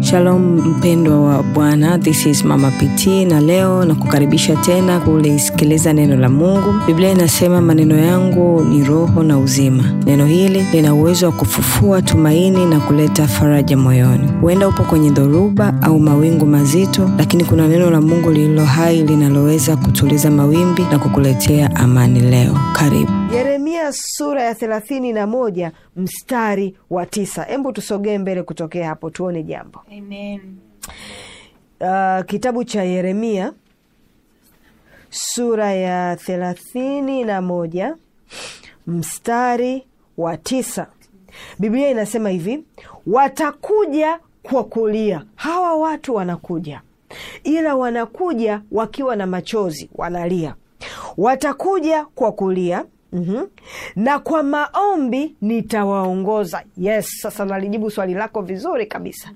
Shalom mpendwa wa Bwana, this is Mama PT na leo na kukaribisha tena kulisikiliza neno la Mungu. Biblia inasema maneno yangu ni roho na uzima. Neno hili lina uwezo wa kufufua tumaini na kuleta faraja moyoni. Huenda upo kwenye dhoruba au mawingu mazito, lakini kuna neno la Mungu lililo hai linaloweza kutuliza mawimbi na kukuletea amani leo. Karibu. Yeremia sura ya thelathini na moja mstari wa tisa. Hebu tusogee mbele kutokea hapo tuone jambo. Amen. Uh, kitabu cha Yeremia sura ya thelathini na moja mstari wa tisa. Biblia inasema hivi, watakuja kwa kulia. Hawa watu wanakuja, ila wanakuja wakiwa na machozi, wanalia. Watakuja kwa kulia Mm-hmm. Na kwa maombi nitawaongoza. Yes, sasa nalijibu swali lako vizuri kabisa.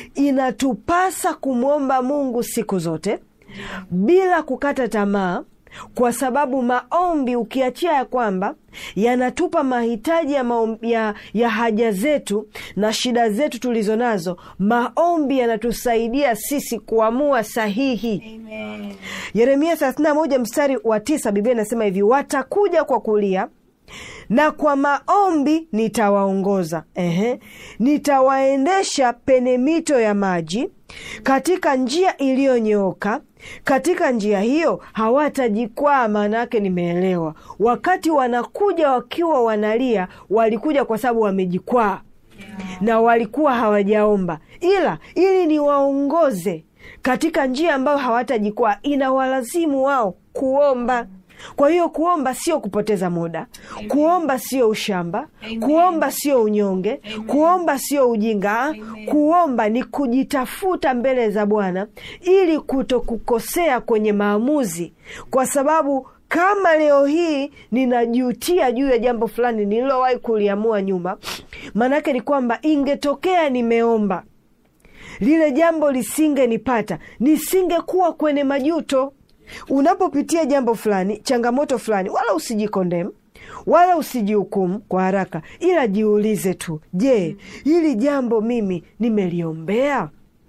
Inatupasa kumwomba Mungu siku zote bila kukata tamaa, kwa sababu maombi ukiachia ya kwamba yanatupa mahitaji ya, maombi, ya, ya haja zetu na shida zetu tulizo nazo, maombi yanatusaidia sisi kuamua sahihi. Amen. Yeremia 31 mstari wa tisa, Biblia inasema hivi, watakuja kwa kulia na kwa maombi nitawaongoza. Ehe, nitawaendesha pene mito ya maji katika njia iliyonyooka. Katika njia hiyo hawatajikwaa. Maana yake nimeelewa, wakati wanakuja wakiwa wanalia, walikuja kwa sababu wamejikwaa na walikuwa hawajaomba, ila ili niwaongoze katika njia ambayo hawatajikwaa, inawalazimu wao kuomba. Kwa hiyo kuomba sio kupoteza muda. Kuomba sio ushamba. Kuomba sio unyonge. Kuomba sio ujinga. Kuomba ni kujitafuta mbele za Bwana ili kutokukosea kwenye maamuzi, kwa sababu kama leo hii ninajutia juu ya jambo fulani nililowahi kuliamua nyuma, maanake ni kwamba ingetokea nimeomba lile jambo lisingenipata, nisingekuwa kwenye majuto. Unapopitia jambo fulani, changamoto fulani, wala usijikondem wala usijihukumu kwa haraka, ila jiulize tu, je, hili jambo mimi nimeliombea?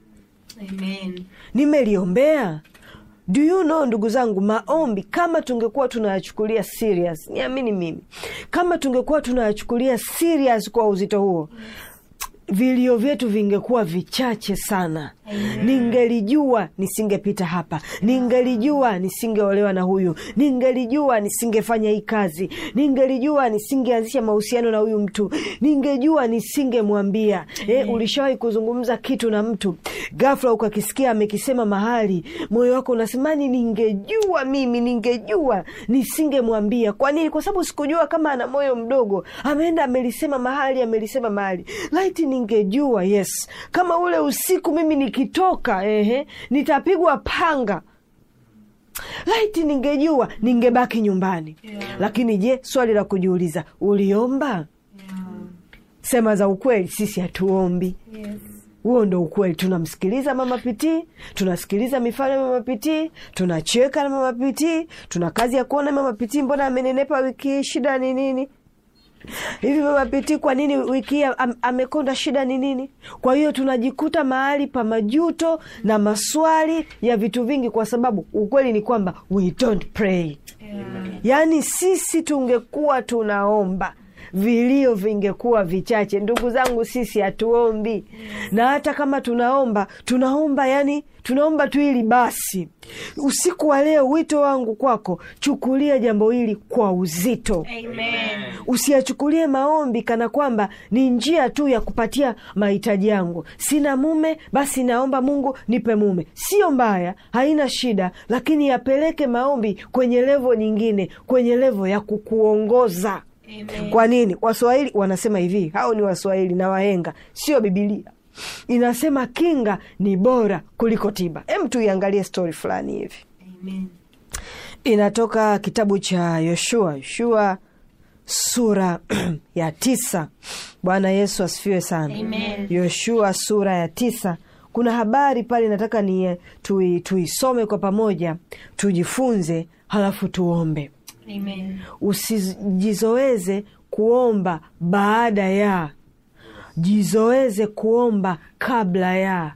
Amen. Nimeliombea? Do you know, ndugu zangu, maombi kama tungekuwa tunayachukulia serious, niamini mimi, kama tungekuwa tunayachukulia serious kwa uzito huo vilio vyetu vingekuwa vichache sana. Ningelijua nisingepita hapa, ningelijua nisingeolewa na huyu, ningelijua nisingefanya hii kazi, ningelijua nisingeanzisha mahusiano na huyu mtu, ningejua nisingemwambia. Eh, ulishawahi kuzungumza kitu na mtu ghafla ukakisikia amekisema mahali, moyo wako unasemani, ningejua mimi, ningejua nisingemwambia. Kwa nini? Kwa sababu sikujua kama ana moyo mdogo, ameenda amelisema mahali, amelisema mahali. Laiti ningejua, yes, kama ule usiku mimi nikitoka, ehe, nitapigwa panga laiti ningejua ningebaki nyumbani. Yeah. Lakini je, swali la kujiuliza, uliomba? Yeah. Sema za ukweli, sisi hatuombi. Yes. Huo ndo ukweli. Tunamsikiliza Mama Pitii, tunasikiliza mifano ya Mama Pitii, tunacheka na Mama Pitii, tuna kazi ya kuona Mama Pitii, mbona amenenepa wiki hii, shida ni nini? Hivi Mama Pitii, kwa nini wiki hii am, amekonda, shida ni nini? Kwa hiyo tunajikuta mahali pa majuto na maswali ya vitu vingi, kwa sababu ukweli ni kwamba we don't pray. Yeah. Yaani sisi tungekuwa tunaomba vilio vingekuwa vichache. Ndugu zangu, sisi hatuombi, na hata kama tunaomba tunaomba, yani tunaomba tu ili basi. Usiku wa leo, wito wangu kwako, chukulia jambo hili kwa uzito. Amen. Usiyachukulie maombi kana kwamba ni njia tu ya kupatia mahitaji yangu. Sina mume, basi naomba Mungu nipe mume. Sio mbaya, haina shida, lakini yapeleke maombi kwenye levo nyingine, kwenye levo ya kukuongoza. Amen. Kwa nini? Waswahili wanasema hivi, hao ni Waswahili na wahenga, sio Bibilia. Inasema kinga ni bora kuliko tiba. Hem, tuiangalie stori fulani hivi Amen. inatoka kitabu cha Yoshua, Yoshua sura ya tisa. Bwana Yesu asifiwe sana. Amen. Yoshua sura ya tisa, kuna habari pale nataka ni tui, tuisome kwa pamoja, tujifunze, halafu tuombe. Amen. Usijizoeze kuomba baada ya, jizoeze kuomba kabla ya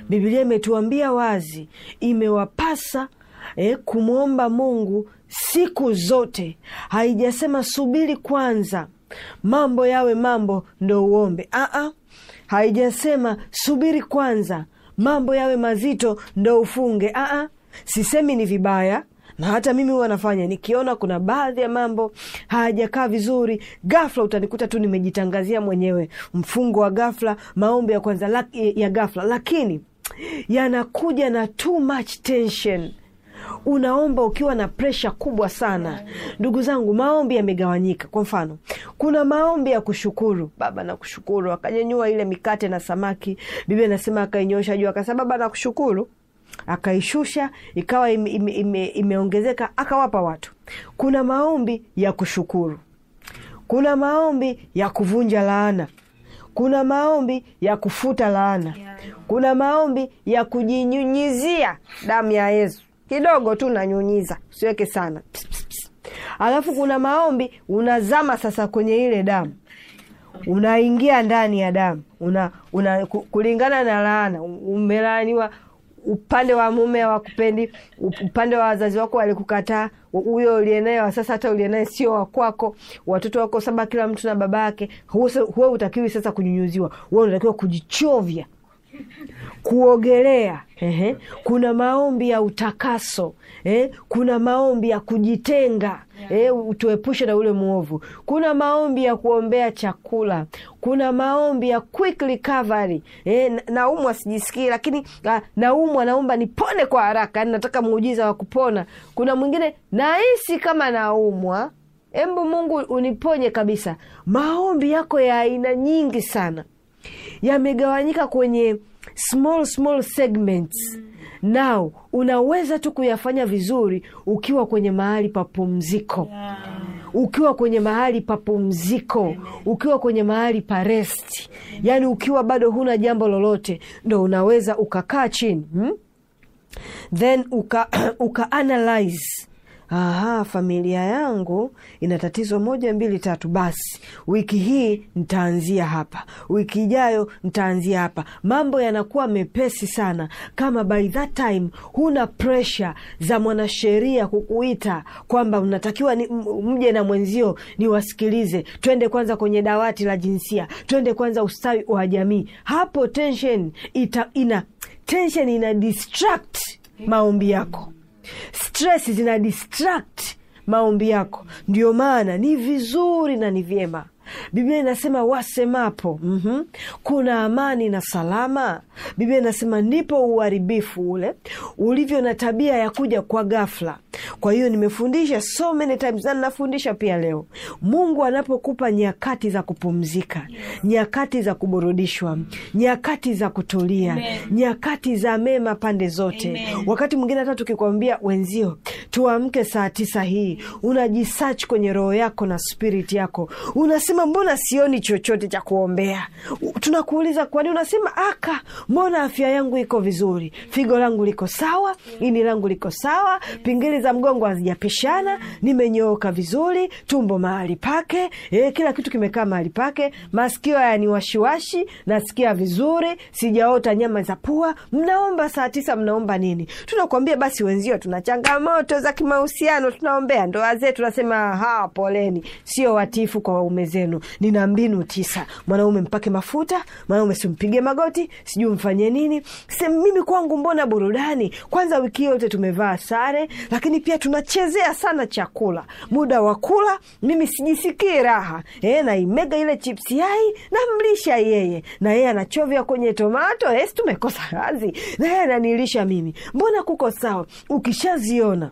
Biblia imetuambia wazi, imewapasa eh, kumwomba Mungu siku zote. Haijasema subiri kwanza mambo yawe mambo ndo uombe. Aa, haijasema subiri kwanza mambo yawe mazito ndo ufunge. Aa, sisemi ni vibaya na hata mimi huwa nafanya nikiona kuna baadhi ya mambo hayajakaa vizuri, ghafla utanikuta tu nimejitangazia mwenyewe mfungo wa ghafla, maombi ya kwanza la, ya ghafla, lakini yanakuja na too much tension unaomba ukiwa na presha kubwa sana. Ndugu zangu, maombi yamegawanyika. Kwa mfano, kuna maombi ya kushukuru. Baba nakushukuru, akanyanyua ile mikate na samaki, Biblia inasema akainyosha juu, akasema Baba nakushukuru, akaishusha ikawa ime, ime, ime, imeongezeka, akawapa watu. Kuna maombi ya kushukuru, kuna maombi ya kuvunja laana, kuna maombi ya kufuta laana, kuna maombi ya kujinyunyizia damu ya Yesu kidogo tu nanyunyiza, usiweke sana pss, pss, pss. Alafu kuna maombi unazama sasa kwenye ile damu, unaingia ndani ya damu una, una kulingana na laana. Umelaaniwa, upande wa mume hawakupendi, upande wa wazazi wako walikukataa, huyo ulienaye sasa, hata ulienaye sio wakwako, watoto wako saba, kila mtu na baba yake. Huwe utakiwi sasa kunyunyuziwa, huwe unatakiwa kujichovya kuogelea. Ehe. Kuna maombi ya utakaso eh. Kuna maombi ya kujitenga eh, utuepushe na ule mwovu. Kuna maombi ya kuombea chakula. Kuna maombi ya quick recovery eh, naumwa sijisikii, lakini ah, naumwa naomba nipone kwa haraka, yani nataka muujiza wa kupona. Kuna mwingine nahisi kama naumwa, embu Mungu uniponye kabisa. Maombi yako ya aina nyingi sana yamegawanyika kwenye small small segments. Now unaweza tu kuyafanya vizuri ukiwa kwenye mahali pa pumziko, ukiwa kwenye mahali pa pumziko, ukiwa kwenye mahali pa rest, yaani ukiwa bado huna jambo lolote, ndo unaweza ukakaa chini hmm? then uka, uka analyze Aha, familia yangu ina tatizo moja mbili tatu. Basi wiki hii nitaanzia hapa, wiki ijayo nitaanzia hapa. Mambo yanakuwa mepesi sana kama by that time huna presha za mwanasheria kukuita kwamba unatakiwa ni, mje na mwenzio niwasikilize, twende kwanza kwenye dawati la jinsia, twende kwanza ustawi wa jamii. Hapo tension ita, ina tension ina distract maombi yako stress zina distract maombi yako. Ndio maana ni vizuri na ni vyema Biblia inasema wasemapo, mm -hmm, kuna amani na salama. Biblia inasema ndipo uharibifu ule ulivyo na tabia ya kuja kwa ghafla. Kwa hiyo nimefundisha so many times na ninafundisha pia leo, Mungu anapokupa nyakati za kupumzika, nyakati za kuburudishwa, nyakati za kutulia, Amen. nyakati za mema pande zote. Amen. Wakati mwingine hata tukikwambia wenzio tuamke saa tisa hii, unajisearch kwenye roho yako na spirit yako, unasema mbona sioni chochote cha kuombea? U- Tunakuuliza kwani, unasema aka, mbona afya yangu iko vizuri, figo langu liko sawa, ini langu liko sawa, pingili za mgongo hazijapishana, nimenyooka vizuri, tumbo mahali pake, e, kila kitu kimekaa mahali pake, masikio haya washiwashi, nasikia vizuri, sijaota nyama za pua. Mnaomba saa tisa, mnaomba nini? Tunakuambia basi wenzio, tuna changamoto za kimahusiano, tunaombea ndoa zetu. Nasema ha, poleni, sio watifu kwa waume zenu. Nina mbinu tisa: mwanaume mpake mafuta, mwanaume simpige magoti, sijui mfanye nini. Se, mimi kwangu mbona burudani? Kwanza wiki hii yote tumevaa sare, lakini pia tunachezea sana chakula. Muda wa kula mimi sijisikii raha e, naimega ile chipsi yai namlisha yeye, na yeye anachovya kwenye tomato esi, tumekosa kazi, na yeye ananilisha mimi. Mbona kuko sawa? Ukishaziona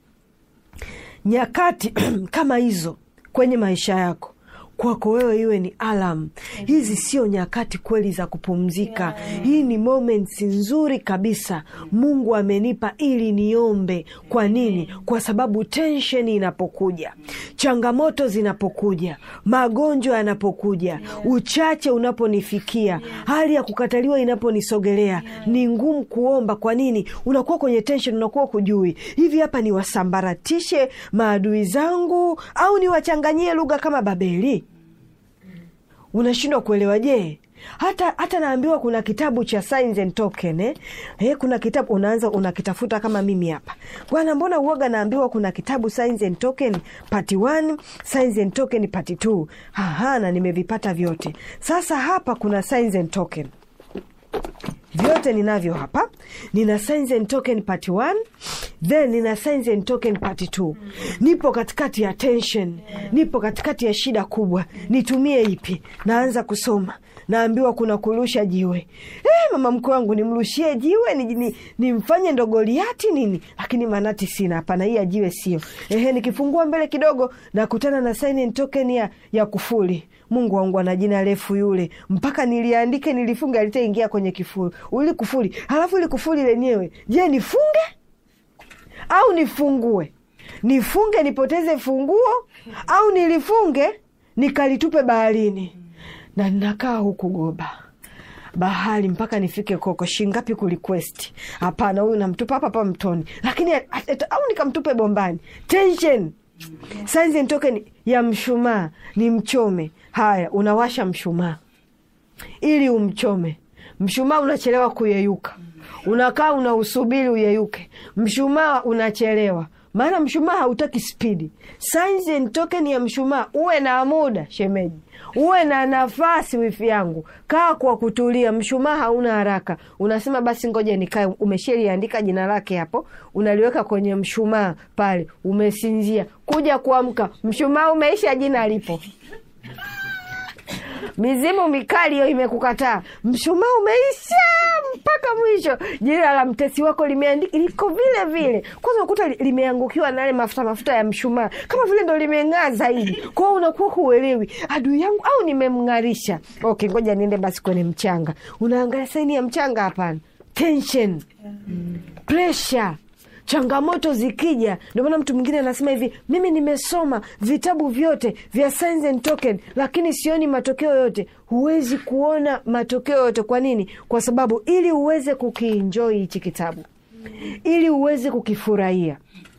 nyakati kama hizo kwenye maisha yako kwako wewe iwe ni alam. Hizi sio nyakati kweli za kupumzika. Hii ni moments nzuri kabisa Mungu amenipa ili niombe. Kwa nini? Kwa sababu tension inapokuja, changamoto zinapokuja, magonjwa yanapokuja, uchache unaponifikia, hali ya kukataliwa inaponisogelea, ni ngumu kuomba. Kwa nini? Unakuwa kwenye tension, unakuwa kujui hivi, hapa niwasambaratishe maadui zangu au niwachanganyie lugha kama Babeli? unashindwa kuelewa. Je, hata hata naambiwa kuna kitabu cha signs and token eh? Eh, kuna kitabu unaanza unakitafuta kama mimi hapa bwana mbona uoga naambiwa kuna kitabu signs and token part 1 signs and token part 2 aha na nimevipata vyote sasa hapa kuna signs and token vyote ninavyo hapa nina signs and token part 1 then nina signs and token part 2 nipo katikati ya tension nipo katikati ya shida kubwa nitumie ipi naanza kusoma naambiwa kuna kurusha jiwe eh, mama mkwe wangu nimrushie jiwe nimfanye ni, nimfanye ndo Goliati nini lakini manati sina hapana hii ya jiwe sio ehe nikifungua mbele kidogo nakutana na sign and token ya, ya kufuli mungu wangu ana jina refu yule mpaka niliandike nilifunge alitaingia kwenye kifuli uli kufuli halafu ili kufuli lenyewe je nifunge au nifungue nifunge nipoteze funguo au nilifunge nikalitupe baharini na ninakaa huku goba bahari mpaka nifike koko shingapi kulikwesti hapana huyu namtupa hapa hapa mtoni lakini at- at- au nikamtupe bombani tension signs and token ya mshumaa ni mchome haya unawasha mshumaa ili umchome mshumaa unachelewa kuyeyuka unakaa unausubiri uyeyuke mshumaa unachelewa maana mshumaa hautaki spidi signs and token ya mshumaa uwe na muda shemeji uwe na nafasi wifi yangu kaa kwa kutulia mshumaa hauna haraka unasema basi ngoja nikae umesheliandika jina lake hapo unaliweka kwenye mshumaa pale umesinzia kuja kuamka mshumaa umeisha jina lipo mizimu mikali hiyo imekukataa mshumaa umeisha mpaka mwisho jina la mtesi wako limeandika liko vile vile kwanza ukuta limeangukiwa na yale mafuta mafuta ya mshumaa kama vile ndo limeng'aa zaidi kwao unakuwa huelewi adui yangu au nimemng'arisha okay ngoja niende basi kwenye mchanga unaangalia saini ya mchanga hapana tension pressure changamoto zikija ndio maana mtu mwingine anasema hivi mimi nimesoma vitabu vyote vya signs and token lakini sioni matokeo yote huwezi kuona matokeo yote kwa nini kwa sababu ili uweze kukienjoi hichi kitabu ili uweze kukifurahia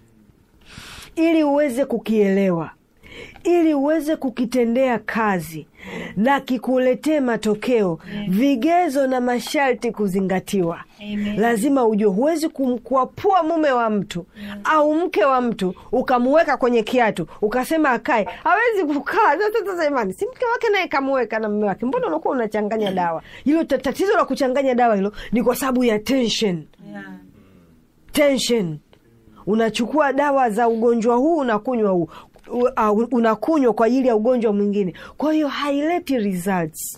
ili uweze kukielewa ili uweze kukitendea kazi na kikuletee matokeo vigezo na masharti kuzingatiwa Amen. lazima ujue huwezi kumkwapua mume wa mtu au mke wa mtu ukamuweka kwenye kiatu ukasema akae hawezi kukaa Sasa- sasa imani si mke wake naye kamuweka na mume wake mbona unakuwa unachanganya dawa hilo ta- tatizo la kuchanganya dawa hilo ni kwa sababu ya tension Yeah. tension unachukua dawa za ugonjwa huu unakunywa huu u- uh, unakunywa kwa ajili ya ugonjwa mwingine kwa hiyo haileti results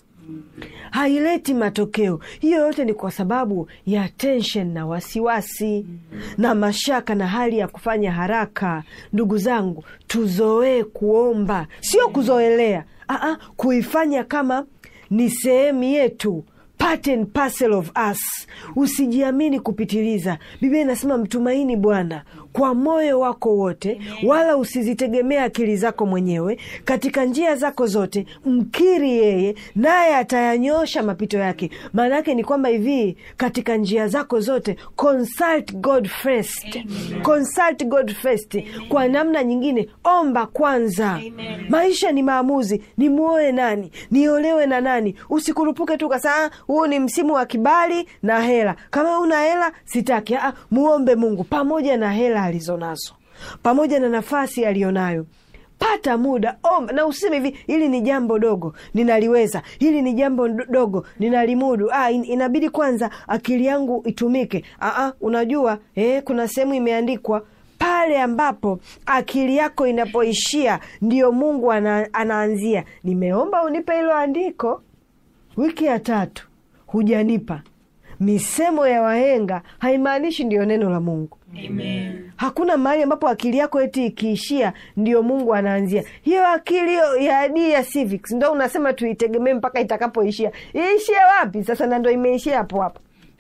haileti matokeo hiyo yote ni kwa sababu ya tension na wasiwasi na mashaka na hali ya kufanya haraka ndugu zangu tuzoee kuomba sio kuzoelea Aa, kuifanya kama ni sehemu yetu part and parcel of us usijiamini kupitiliza biblia inasema mtumaini bwana kwa moyo wako wote wala usizitegemea akili zako mwenyewe katika njia zako zote mkiri yeye naye atayanyosha mapito yake maana yake ni kwamba hivi katika njia zako zote consult god first consult god first kwa namna nyingine omba kwanza Amen. maisha ni maamuzi nimuoe nani niolewe na nani usikurupuke tu kasaa huu ni msimu wa kibali na hela kama una hela sitaki Aa, muombe mungu pamoja na hela alizonazo pamoja na nafasi aliyonayo pata muda omba na useme hivi hili ni jambo dogo ninaliweza hili ni jambo ndo- dogo ninalimudu ah, in, inabidi kwanza akili yangu itumike Aa, unajua eh, kuna sehemu imeandikwa pale ambapo akili yako inapoishia ndio mungu ana, anaanzia nimeomba unipe hilo andiko wiki ya tatu hujanipa misemo ya wahenga haimaanishi ndiyo neno la mungu Amen. hakuna mahali ambapo akili yako eti ikiishia ndio mungu anaanzia hiyo akili hiyo ya adii ya civics ndo unasema tuitegemee mpaka itakapoishia iishie wapi sasa na ndo imeishia hapo hapo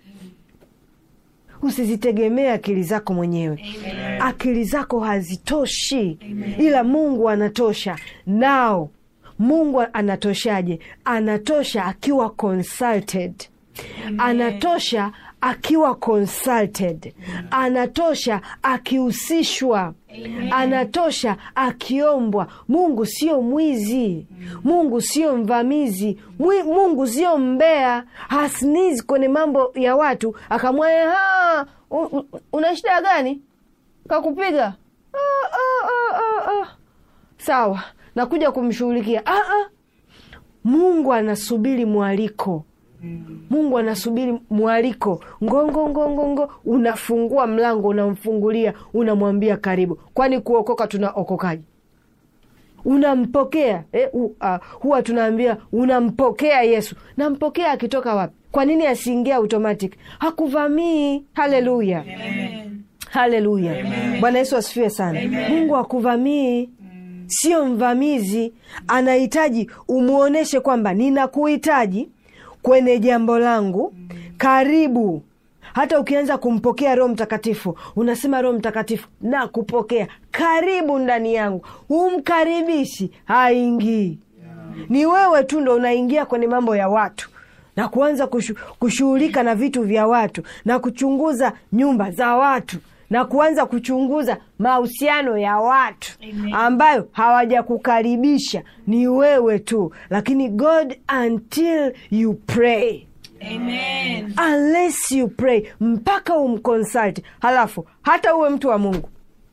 usizitegemee akili zako mwenyewe Amen. akili zako hazitoshi ila mungu anatosha nao mungu anatoshaje anatosha akiwa consulted anatosha akiwa consulted anatosha akihusishwa anatosha akiombwa mungu sio mwizi mungu sio mvamizi Mwi, mungu sio mbea hasnizi kwenye mambo ya watu akamwaya "Ha, u- u- una shida gani kakupiga ah, ah, ah, ah, ah. sawa nakuja kumshughulikia ah, ah. mungu anasubiri mwaliko mungu anasubiri mwaliko ngongo ngongo ngo unafungua mlango unamfungulia unamwambia karibu kwani kuokoka tunaokokaji unampokea eh, u, uh, huwa tunaambia unampokea yesu nampokea akitoka wapi kwa nini asiingia automatic hakuvamii haleluya haleluya bwana yesu asifiwe sana mungu hakuvamii sio mvamizi anahitaji umwonyeshe kwamba ninakuhitaji kwenye jambo langu karibu hata ukianza kumpokea roho mtakatifu unasema roho mtakatifu na kupokea karibu ndani yangu humkaribishi haingii ni wewe tu ndo unaingia kwenye mambo ya watu na kuanza kushu, kushughulika na vitu vya watu na kuchunguza nyumba za watu na kuanza kuchunguza mahusiano ya watu Amen. ambayo hawajakukaribisha ni wewe tu lakini god until you pray Amen. unless you pray mpaka umconsult halafu hata uwe mtu wa mungu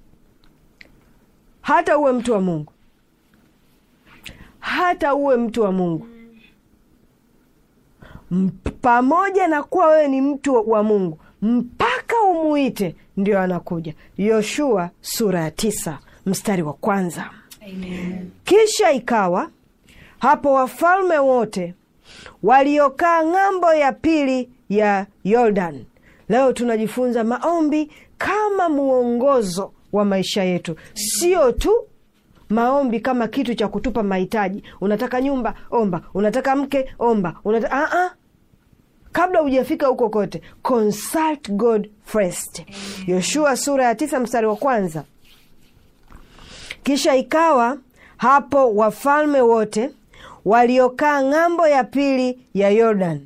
hata uwe mtu wa mungu hata uwe mtu wa mungu M- pamoja na kuwa wewe ni mtu wa mungu mpaka umuite ndio anakuja yoshua sura ya tisa mstari wa kwanza Amen. kisha ikawa hapo wafalme wote waliokaa ng'ambo ya pili ya yordan leo tunajifunza maombi kama mwongozo wa maisha yetu sio tu maombi kama kitu cha kutupa mahitaji unataka nyumba omba unataka mke omba unataka, uh -uh. kabla hujafika huko kote consult god first yoshua sura ya tisa mstari wa kwanza kisha ikawa hapo wafalme wote waliokaa ng'ambo ya pili ya yordan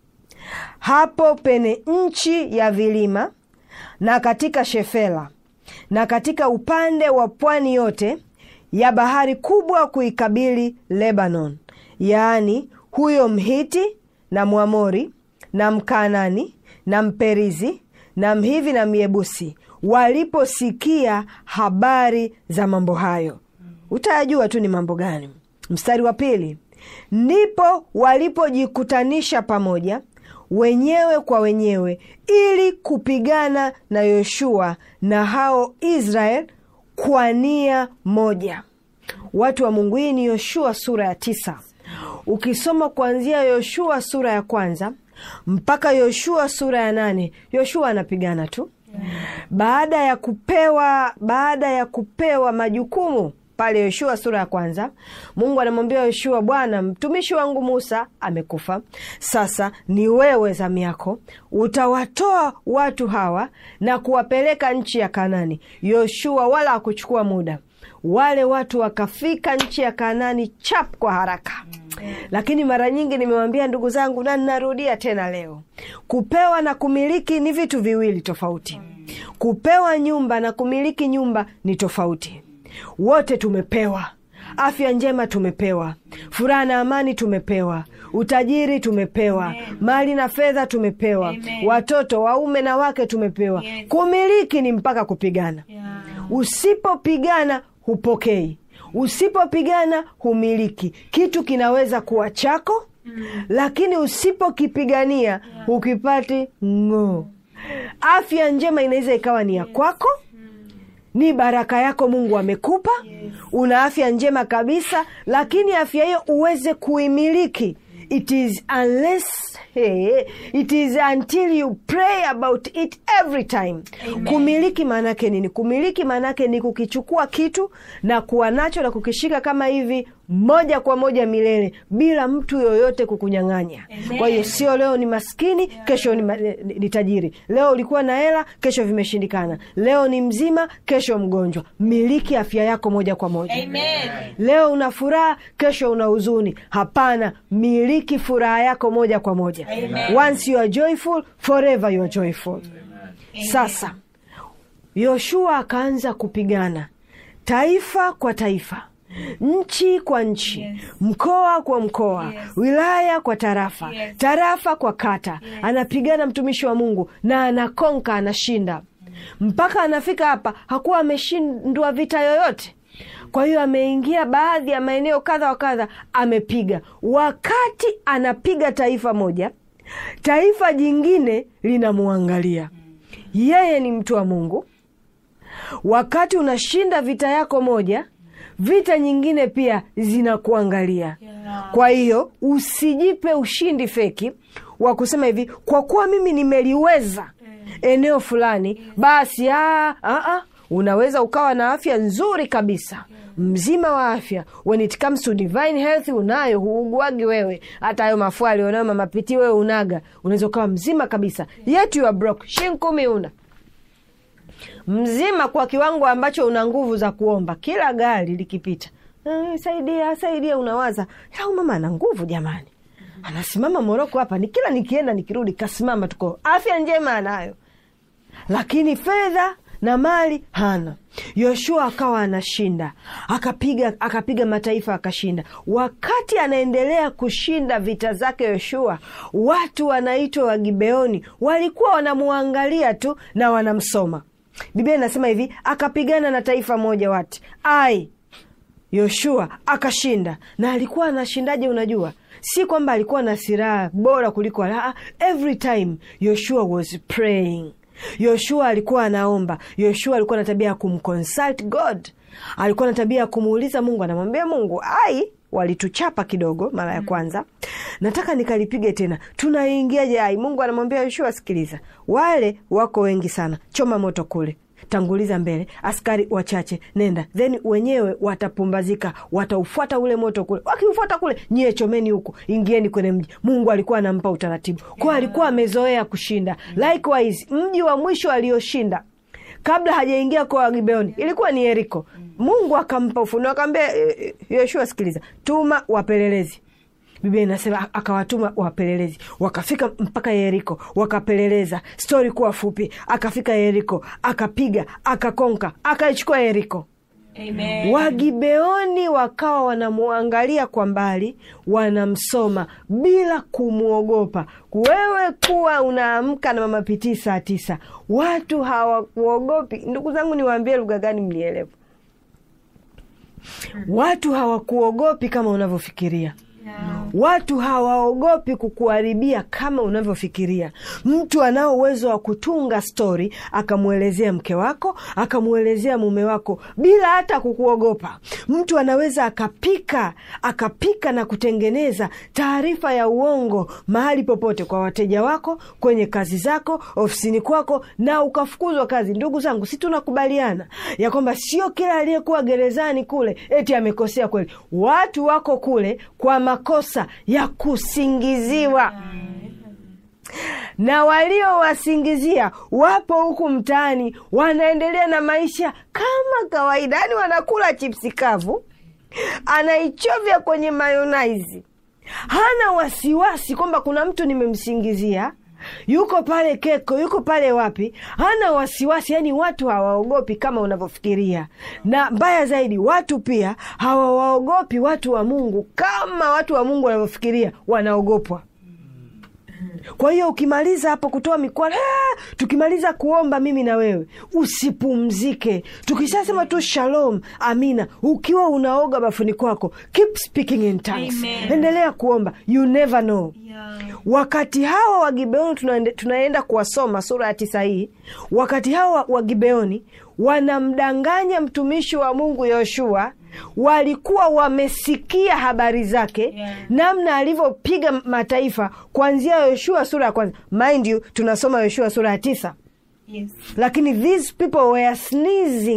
hapo pene nchi ya vilima na katika shefela na katika upande wa pwani yote ya bahari kubwa kuikabili lebanon yaani huyo mhiti na mwamori na mkanani na mperizi na mhivi na myebusi waliposikia habari za mambo hayo utayajua tu ni mambo gani mstari wa pili ndipo walipojikutanisha pamoja wenyewe kwa wenyewe ili kupigana na yoshua na hao israel kwa nia moja watu wa mungu hii ni yoshua sura ya tisa ukisoma kuanzia yoshua sura ya kwanza mpaka yoshua sura ya nane yoshua anapigana tu baada ya kupewa baada ya kupewa majukumu pale yoshua sura ya kwanza mungu anamwambia yoshua bwana mtumishi wangu musa amekufa sasa ni wewe zamu yako utawatoa watu hawa na kuwapeleka nchi ya kanani yoshua wala hakuchukua muda wale watu wakafika nchi ya kanani chap kwa haraka lakini mara nyingi nimewambia ndugu zangu na ninarudia tena leo kupewa na kumiliki ni vitu viwili tofauti kupewa nyumba na kumiliki nyumba ni tofauti wote tumepewa afya njema tumepewa furaha na amani tumepewa utajiri tumepewa mali na fedha tumepewa Amen. watoto waume na wake tumepewa Yes. kumiliki ni mpaka kupigana Yeah. usipopigana hupokei usipopigana humiliki kitu kinaweza kuwa chako mm. lakini usipokipigania yeah. hukipati ng'oo afya njema inaweza ikawa ni ya kwako ni baraka yako mungu amekupa Yes. una afya njema kabisa lakini afya hiyo uweze kuimiliki it is unless hey, it is until you pray about it every time Amen. kumiliki maanake nini kumiliki maanake ni kukichukua kitu na kuwa nacho na kukishika kama hivi moja kwa moja milele bila mtu yoyote kukunyang'anya. Amen. Kwa hiyo sio leo ni maskini, kesho ni, ma- ni, ni tajiri. Leo ulikuwa na hela, kesho vimeshindikana. Leo ni mzima, kesho mgonjwa. Miliki afya yako moja kwa moja. Amen. Leo una furaha, kesho una huzuni. Hapana, miliki furaha yako moja kwa moja. Amen. Once you are joyful, forever you are joyful. Sasa Yoshua akaanza kupigana taifa kwa taifa, nchi kwa nchi, Yes. mkoa kwa mkoa, Yes. wilaya kwa tarafa, Yes. tarafa kwa kata. Anapigana mtumishi wa Mungu na anakonka, anashinda mpaka anafika hapa. Hakuwa ameshindwa vita yoyote. Kwa hiyo ameingia baadhi ya maeneo kadha wa kadha, amepiga. Wakati anapiga taifa moja, taifa jingine linamwangalia yeye ni mtu wa Mungu. Wakati unashinda vita yako moja, vita nyingine pia zinakuangalia. Yeah. Kwa hiyo usijipe ushindi feki wa kusema hivi, kwa kuwa mimi nimeliweza eneo fulani, basi aa, aa, unaweza ukawa na afya nzuri kabisa mzima wa afya. When it comes to divine health, unayo huuguagi wewe, hata hayo mafua alionayo mama Piti wewe unaga, unaweza ukawa mzima kabisa, yet you are broke, shilingi kumi una mzima kwa kiwango ambacho una nguvu za kuomba kila gari likipita, "Eh, saidia saidia, unawaza au mama ana nguvu jamani, anasimama Moroko hapa, ni kila nikienda nikirudi kasimama, tuko afya njema anayo, lakini fedha na mali hana. Yoshua akawa anashinda, akapiga akapiga mataifa akashinda. Wakati anaendelea kushinda vita zake Yoshua, watu wanaitwa Wagibeoni walikuwa wanamwangalia tu na wanamsoma. Biblia inasema hivi, akapigana na taifa moja wati ai Yoshua akashinda. Na alikuwa anashindaje? Unajua, si kwamba alikuwa na silaha bora kuliko wala, every time Yoshua was praying. Yoshua alikuwa anaomba. Yoshua alikuwa na tabia ya kumconsult God, alikuwa na tabia ya kumuuliza Mungu, anamwambia Mungu, ai walituchapa kidogo mara ya kwanza, nataka nikalipige tena, tunaingiaje? Ai, Mungu anamwambia Yoshua, sikiliza, wale wako wengi sana, choma moto kule tanguliza mbele, askari wachache, nenda, then wenyewe watapumbazika, wataufuata ule moto kule. Wakiufuata kule, nyie chomeni huku, ingieni kwenye mji. Mungu alikuwa anampa utaratibu, kwa alikuwa amezoea kushinda. Likewise, mji wa mwisho alioshinda kabla hajaingia kwa Gibeoni ilikuwa ni Yeriko. Mungu akampa ufunuo, akamwambia "Eh, eh, Yoshua, sikiliza, tuma wapelelezi Biblia inasema akawatuma wapelelezi, wakafika mpaka Yeriko, wakapeleleza. Stori kuwa fupi, akafika Yeriko, akapiga, akakonka, akaichukua Yeriko. Amen. Wagibeoni wakawa wanamwangalia kwa mbali, wanamsoma bila kumwogopa. Wewe kuwa unaamka na mama pitii saa tisa, watu hawakuogopi. Ndugu zangu, niwaambie lugha gani mlielewa? Watu hawakuogopi kama unavyofikiria. Yeah. Watu hawaogopi kukuharibia kama unavyofikiria. Mtu anao uwezo wa kutunga stori akamwelezea mke wako akamwelezea mume wako bila hata kukuogopa. Mtu anaweza akapika akapika na kutengeneza taarifa ya uongo mahali popote, kwa wateja wako, kwenye kazi zako, ofisini kwako, na ukafukuzwa kazi. Ndugu zangu, si tunakubaliana ya kwamba sio kila aliyekuwa gerezani kule eti amekosea kweli. Watu wako kule kwa makosa ya kusingiziwa na waliowasingizia wapo huku mtaani wanaendelea na maisha kama kawaida, yani wanakula chipsi kavu, anaichovya kwenye mayonaizi, hana wasiwasi kwamba kuna mtu nimemsingizia yuko pale Keko, yuko pale wapi, hana wasiwasi. Yani watu hawaogopi kama unavyofikiria, na mbaya zaidi, watu pia hawawaogopi watu wa Mungu kama watu wa Mungu wanavyofikiria wanaogopwa. Kwa hiyo ukimaliza hapo kutoa mikwala, "Ah!" tukimaliza kuomba mimi na wewe usipumzike. Tukishasema tu shalom, amina, ukiwa unaoga bafuni kwako, keep speaking in tongues, Amen. endelea kuomba, you never know. Yeah. Wakati hawa wa Gibeoni tunaende, tunaenda kuwasoma sura ya tisa hii. Wakati hawa wa Gibeoni wanamdanganya mtumishi wa Mungu Yoshua, walikuwa wamesikia habari zake Yeah. namna alivyopiga mataifa kuanzia Yoshua sura ya kwanza. Mind you, tunasoma Yoshua sura ya tisa Yes. lakini these people were sneezing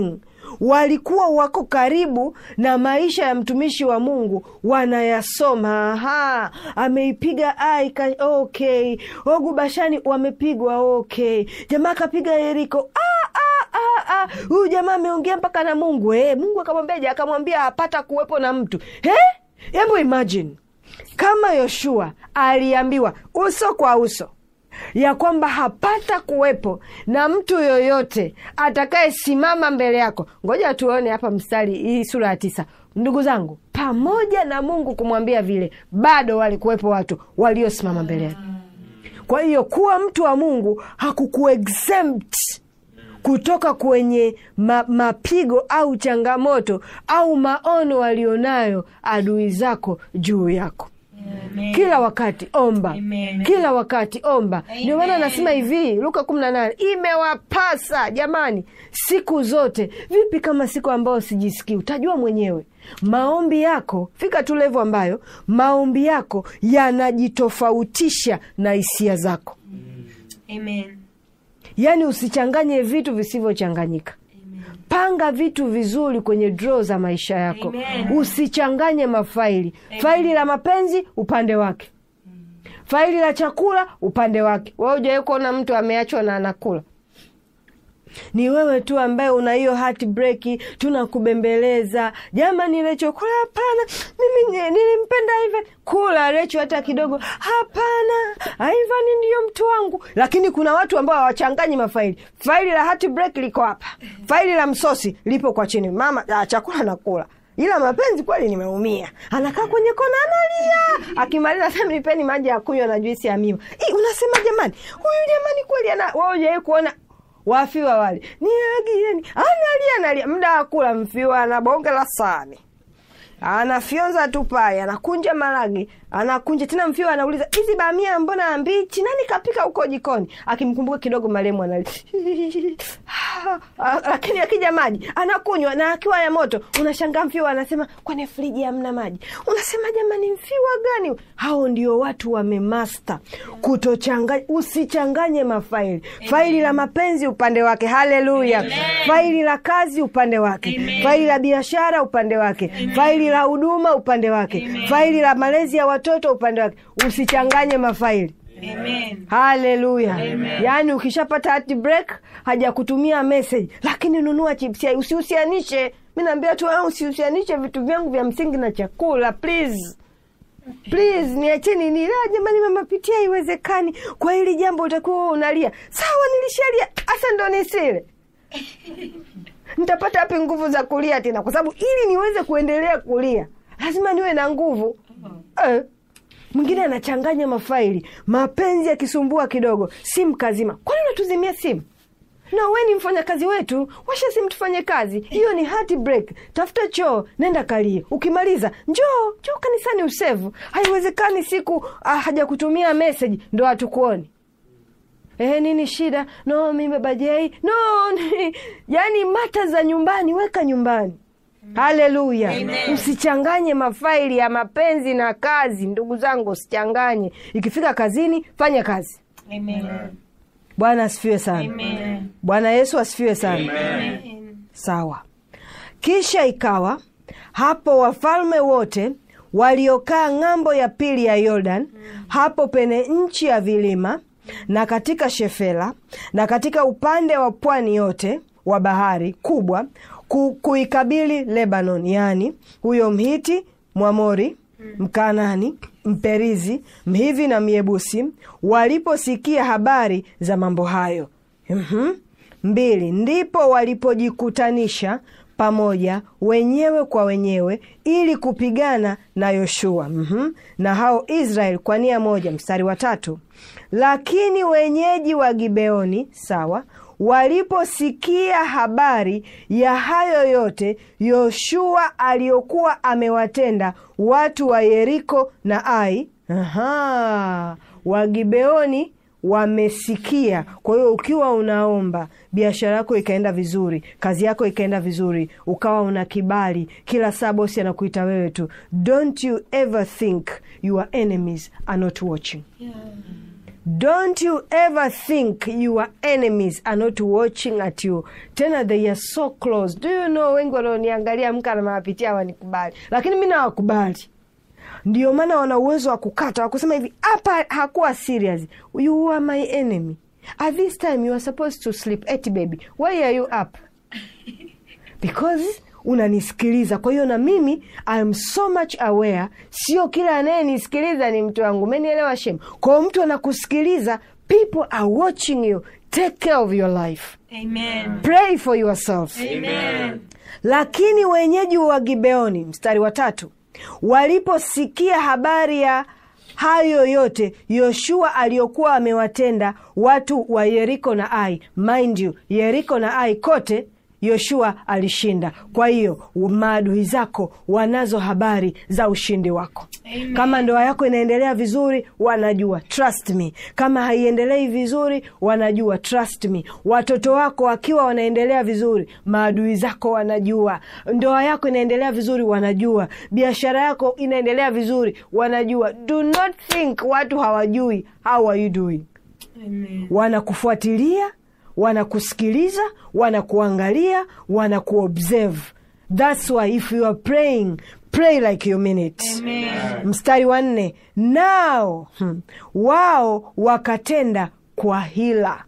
walikuwa wako karibu na maisha ya mtumishi wa mungu wanayasoma aha ameipiga ai ka, okay ogu bashani wamepigwa okay jamaa akapiga yeriko ah, ah, ah, ah. huyu jamaa ameongea mpaka na mungu eh, mungu akamwambiaje akamwambia hapata kuwepo na mtu Eh? hebu imagine kama yoshua aliambiwa uso kwa uso ya kwamba hapata kuwepo na mtu yoyote atakayesimama mbele yako ngoja tuone hapa mstari hii sura ya tisa ndugu zangu pamoja na mungu kumwambia vile bado walikuwepo watu waliosimama mbele yake kwa hiyo kuwa mtu wa mungu hakukuexempt kutoka kwenye ma, mapigo au changamoto au maono walionayo adui zako juu yako Amen. kila wakati omba Amen. kila wakati omba ndio maana Amen. anasema hivi luka kumi na nane imewapasa jamani siku zote vipi kama siku ambayo sijisikii utajua mwenyewe maombi yako fika tu levo ambayo maombi yako yanajitofautisha na hisia zako Amen. yaani usichanganye vitu visivyochanganyika panga vitu vizuri kwenye draw za maisha yako Amen. usichanganye mafaili faili la mapenzi upande wake faili la chakula upande wake wa ujawai kuona mtu ameachwa na anakula ni wewe tu ambaye una hiyo heartbreak tunakubembeleza jamani Recho kula hapana mimi ni- nilimpenda Ivan kula Recho hata kidogo hapana Ivan ndiyo mtu wangu lakini kuna watu ambao hawachanganyi mafaili faili la heartbreak liko hapa faili la msosi lipo kwa chini mama ah, chakula nakula ila mapenzi kweli nimeumia anakaa kwenye kona analia akimaliza sema nipeni maji ya kunywa na juisi ya miwa Ih, unasema jamani huyu jamani kweli ana wewe hujawahi kuona wafiwa wale niagieni analia analia muda wa kula mfiwa ana bonge la sahani anafyonza tu pale anakunja maragi anakunja tena mfiwa anauliza hizi bamia mbona mbichi nani kapika huko jikoni akimkumbuka kidogo maremu analia Ah, lakini akija maji anakunywa na akiwa ya moto unashangaa mfiwa anasema kwenye friji hamna maji unasema jamani mfiwa gani hao ndio watu wamemasta kutochanganya usichanganye mafaili faili la mapenzi upande wake haleluya faili la kazi upande wake Amen. faili la biashara upande wake faili la huduma upande wake faili la malezi ya watoto upande wake usichanganye mafaili Amen. haleluya yaani ukishapata heartbreak hajakutumia message lakini nunua chips yai usihusianishe mi naambia tu "Ah, usihusianishe vitu vyangu vya msingi na chakula please please niacheni nila jamani mama pitia haiwezekani kwa hili jambo utakuwa wewe unalia sawa nilishalia hasa ndo nisile nitapata wapi nguvu za kulia tena kwa sababu ili niweze kuendelea kulia lazima niwe na nguvu eh. mwingine anachanganya mafaili mapenzi yakisumbua kidogo simu kazima kwani unatuzimia simu na we ni mfanyakazi wetu washa simu tufanye kazi hiyo ni heartbreak tafuta choo nenda kalie ukimaliza njoo njoo kanisani usevu haiwezekani siku ah, hajakutumia message ndo hatukuoni Ehe, nini shida? No, mimi baba Jay. No, ni, yani mata za nyumbani weka nyumbani. Haleluya! Amen. Usichanganye mafaili ya mapenzi na kazi, ndugu zangu, usichanganye. Ikifika kazini, fanya kazi. Amen. Bwana asifiwe sana. Amen. Bwana Yesu asifiwe sana. Amen. Sawa. Kisha ikawa hapo wafalme wote waliokaa ng'ambo ya pili ya Yordan, hapo pene nchi ya vilima na katika Shefela na katika upande wa pwani yote wa bahari kubwa ku, kuikabili Lebanon, yaani huyo Mhiti, Mwamori, Mkanani, Mperizi, Mhivi na Myebusi waliposikia habari za mambo hayo. Mhm. Mbili, ndipo walipojikutanisha pamoja wenyewe kwa wenyewe ili kupigana na Yoshua mhm, na hao Israeli kwa nia moja. Mstari wa tatu, lakini wenyeji wa Gibeoni sawa waliposikia habari ya hayo yote Yoshua aliyokuwa amewatenda watu wa Yeriko na Ai, aha, Wagibeoni wamesikia. Kwa hiyo ukiwa unaomba, biashara yako ikaenda vizuri, kazi yako ikaenda vizuri, ukawa una kibali, kila saa bosi anakuita wewe tu, don't you ever think your enemies are not watching don't you ever think your enemies are not watching at you tena they are so close do you know wengi wanaoniangalia mka na mawapitia wanikubali lakini mi nawakubali ndio maana wana uwezo wa kukata wa kusema hivi hapa hakuwa serious you are my enemy at this time you are supposed to sleep eti baby why are you up because unanisikiliza kwa hiyo na mimi I'm so much aware sio kila anayenisikiliza ni mtu wangu umenielewa shem kwao mtu anakusikiliza people are watching you take care of your life Amen. pray for yourself Amen. lakini wenyeji wa gibeoni mstari wa tatu waliposikia habari ya hayo yote yoshua aliyokuwa amewatenda watu wa yeriko na ai mind you yeriko na ai kote yoshua alishinda kwa hiyo maadui zako wanazo habari za ushindi wako Amen. kama ndoa yako inaendelea vizuri wanajua trust me kama haiendelei vizuri wanajua trust me watoto wako wakiwa wanaendelea vizuri maadui zako wanajua ndoa yako inaendelea vizuri wanajua biashara yako inaendelea vizuri wanajua do not think watu hawajui how are you doing Amen. wanakufuatilia wanakusikiliza wanakuangalia wanakuobserve thats why if you are praying pray like you mean it Amen. mstari wa nne nao hmm, wao wakatenda kwa hila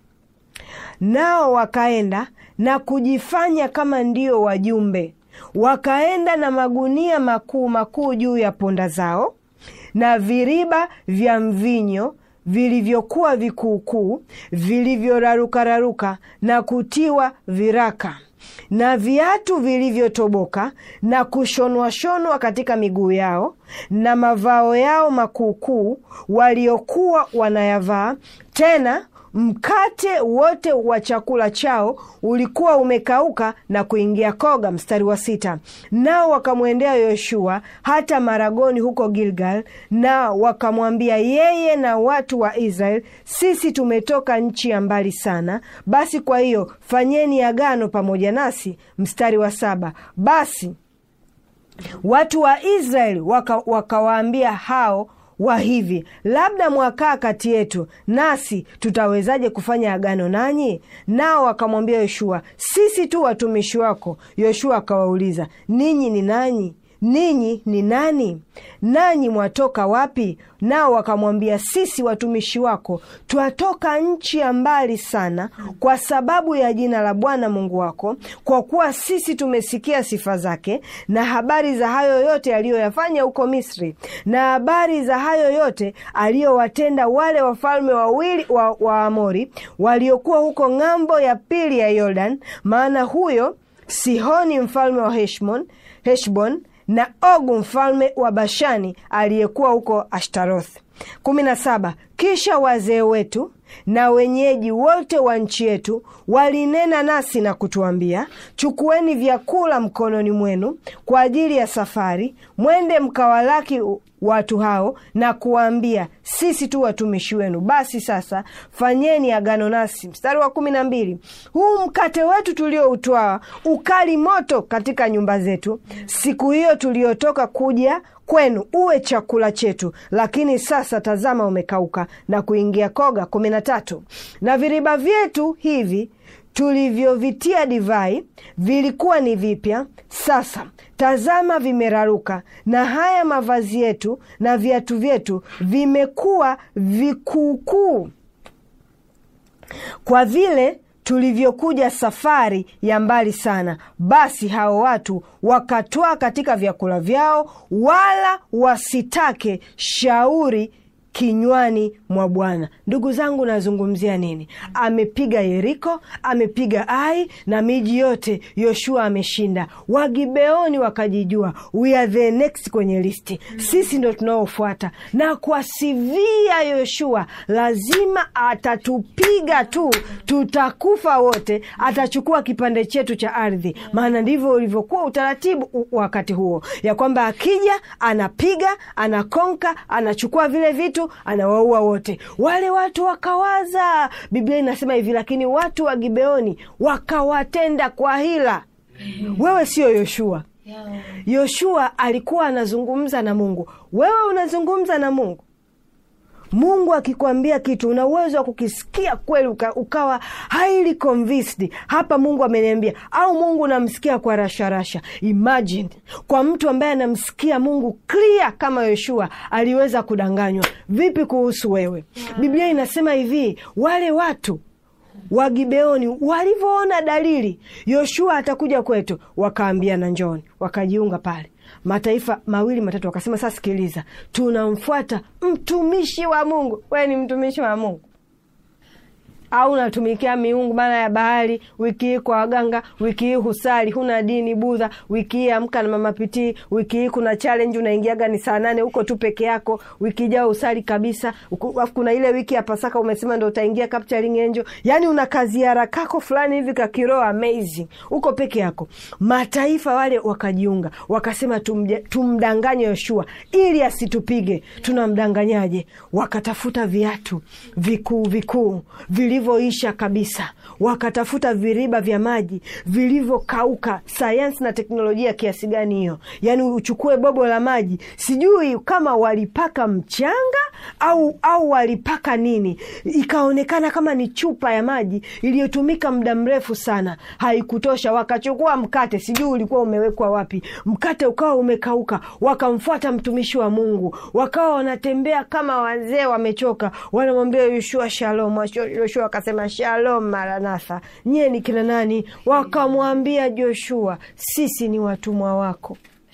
nao wakaenda na kujifanya kama ndio wajumbe wakaenda na magunia makuu makuu juu ya ponda zao na viriba vya mvinyo vilivyokuwa vikuukuu vilivyorarukararuka na kutiwa viraka na viatu vilivyotoboka na kushonwashonwa katika miguu yao na mavao yao makuukuu waliokuwa wanayavaa tena mkate wote wa chakula chao ulikuwa umekauka na kuingia koga mstari wa sita nao wakamwendea yoshua hata maragoni huko gilgal nao wakamwambia yeye na watu wa israel sisi tumetoka nchi ya mbali sana basi kwa hiyo fanyeni agano pamoja nasi mstari wa saba basi watu wa israeli waka- wakawaambia hao wa hivi labda mwakaa kati yetu nasi tutawezaje kufanya agano nanyi nao wakamwambia yoshua sisi tu watumishi wako yoshua akawauliza ninyi ni nanyi ninyi ni nani nanyi mwatoka wapi nao wakamwambia sisi watumishi wako twatoka nchi ya mbali sana kwa sababu ya jina la bwana mungu wako kwa kuwa sisi tumesikia sifa zake na habari za hayo yote aliyoyafanya huko misri na habari za hayo yote aliyowatenda wale wafalme wawili wa, wa amori waliokuwa huko ng'ambo ya pili ya yordan maana huyo sihoni mfalme wa heshbon, heshbon na ogu mfalme wa bashani aliyekuwa huko ashtaroth kumi na saba kisha wazee wetu na wenyeji wote wa nchi yetu walinena nasi na kutuambia chukueni vyakula mkononi mwenu kwa ajili ya safari mwende mkawalaki watu hao na kuwaambia sisi tu watumishi wenu basi sasa fanyeni agano nasi mstari wa kumi na mbili huu mkate wetu tulioutwaa ukali moto katika nyumba zetu siku hiyo tuliotoka kuja kwenu uwe chakula chetu lakini sasa tazama umekauka na kuingia koga kumi na tatu na viriba vyetu hivi tulivyovitia divai vilikuwa ni vipya sasa tazama vimeraruka na haya mavazi yetu na viatu vyetu vimekuwa vikuukuu kwa vile tulivyokuja safari ya mbali sana basi hao watu wakatwaa katika vyakula vyao wala wasitake shauri kinywani mwa bwana ndugu zangu nazungumzia nini amepiga yeriko amepiga ai na miji yote yoshua ameshinda wagibeoni wakajijua we are the next kwenye listi sisi ndo tunaofuata na kwa sivia yoshua lazima atatupiga tu tutakufa wote atachukua kipande chetu cha ardhi maana ndivyo ulivyokuwa utaratibu u- wakati huo ya kwamba akija anapiga anakonka anachukua vile vitu anawaua wote wale watu wakawaza biblia inasema hivi lakini watu wa gibeoni wakawatenda kwa hila wewe sio yoshua Yeah. yoshua alikuwa anazungumza na mungu wewe unazungumza na mungu mungu akikwambia kitu una uwezo wa kukisikia kweli uka, ukawa highly convinced hapa mungu ameniambia au mungu unamsikia kwa rasharasha imagine kwa mtu ambaye anamsikia mungu clear kama yoshua aliweza kudanganywa vipi kuhusu wewe biblia inasema hivi wale watu wa Gibeoni walivyoona dalili Yoshua atakuja kwetu, wakaambiana njoni, wakajiunga pale mataifa mawili matatu, wakasema sasa, sikiliza, tunamfuata mtumishi wa Mungu. Wewe ni mtumishi wa Mungu au unatumikia miungu maana ya bahari? Wiki hii kwa waganga, wiki hii husali, huna dini Budha, wiki hii amka na mama pitii, wiki hii kuna challenge unaingiaga ni saa nane huko tu peke yako, wiki ijao usali kabisa. Uku- Alafu kuna ile wiki ya Pasaka umesema ndo utaingia capturing angel, yani una kaziara kako fulani hivi kakiroho amazing, uko peke yako. Mataifa wale wakajiunga, wakasema tumje- tumdanganye Yoshua ili asitupige. Tunamdanganyaje? Wakatafuta viatu vikuu vikuu vilivyoisha kabisa, wakatafuta viriba vya maji vilivyokauka. Sayansi na teknolojia kiasi gani hiyo! Yaani uchukue bobo la maji, sijui kama walipaka mchanga au au walipaka nini, ikaonekana kama ni chupa ya maji iliyotumika muda mrefu sana, haikutosha. Wakachukua mkate, sijui ulikuwa umewekwa wapi, mkate ukawa umekauka. Wakamfuata mtumishi wa Mungu, wakawa wanatembea kama wazee wamechoka, wanamwambia Yoshua shalom. Yoshua akasema shalom maranatha, nyie ni kina nani? Wakamwambia Joshua, sisi ni watumwa wako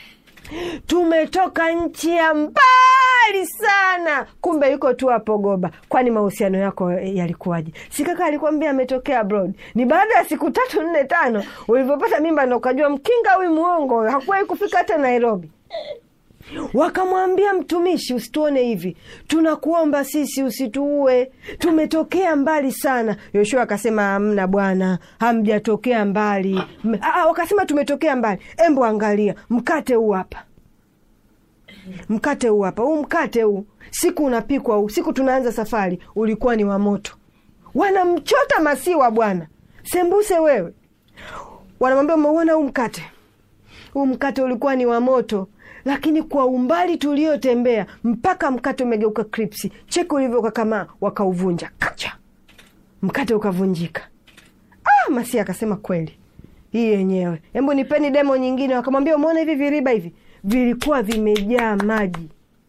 tumetoka nchi ya mbali sana. Kumbe yuko tu hapo Goba. Kwani mahusiano yako yalikuwaje? Si kaka alikwambia ametokea abroad? Ni baada ya siku tatu nne tano ulivyopata mimba ndo ukajua mkinga huyu mwongo, hakuwahi kufika hata Nairobi. Wakamwambia mtumishi, usituone hivi, tunakuomba sisi usituue, tumetokea mbali sana. Yoshua akasema hamna bwana, hamjatokea mbali. M- Aa, wakasema tumetokea mbali. Embo angalia mkate huu hapa, mkate huu hapa, huu mkate huu, siku unapikwa huu, siku tunaanza safari ulikuwa ni wa moto. Wanamchota masiwa bwana, sembuse wewe. Wanamwambia umeuona huu mkate huu mkate ulikuwa ni wa moto, lakini kwa umbali tuliotembea mpaka mkate umegeuka kripsi. Cheki ulivyokakamaa, wakauvunja kacha, mkate ukavunjika. Ah, Masia akasema kweli, hii yenyewe, hebu nipeni demo nyingine. Wakamwambia umeona hivi viriba hivi vilikuwa vimejaa maji,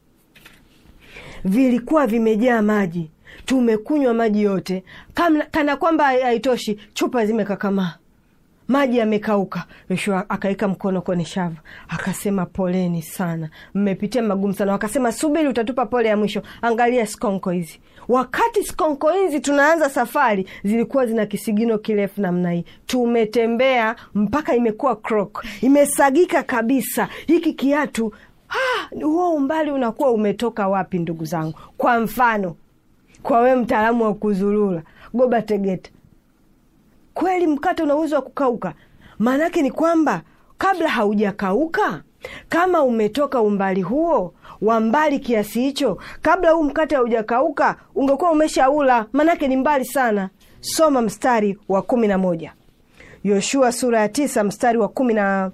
vilikuwa vimejaa maji, tumekunywa maji yote, kana, kana kwamba haitoshi, chupa zimekakamaa maji yamekauka. Yoshua akaweka mkono kwenye shavu akasema, poleni sana, mmepitia magumu sana. Wakasema, subiri, utatupa pole ya mwisho. Angalia skonko hizi. Wakati skonko hizi tunaanza safari, zilikuwa zina kisigino kirefu namna hii. Tumetembea mpaka imekuwa krok, imesagika kabisa. Hiki kiatu ah, huo umbali unakuwa umetoka wapi, ndugu zangu? Kwa mfano, kwa wewe mtaalamu wa kuzurura Goba Tegeta, kweli mkate una uwezo wa kukauka? Maanake ni kwamba kabla haujakauka, kama umetoka umbali huo wa mbali kiasi hicho, kabla huu mkate haujakauka, ungekuwa umeshaula. Maanake ni mbali sana. Soma mstari wa kumi na moja Yoshua sura ya tisa mstari wa kumi na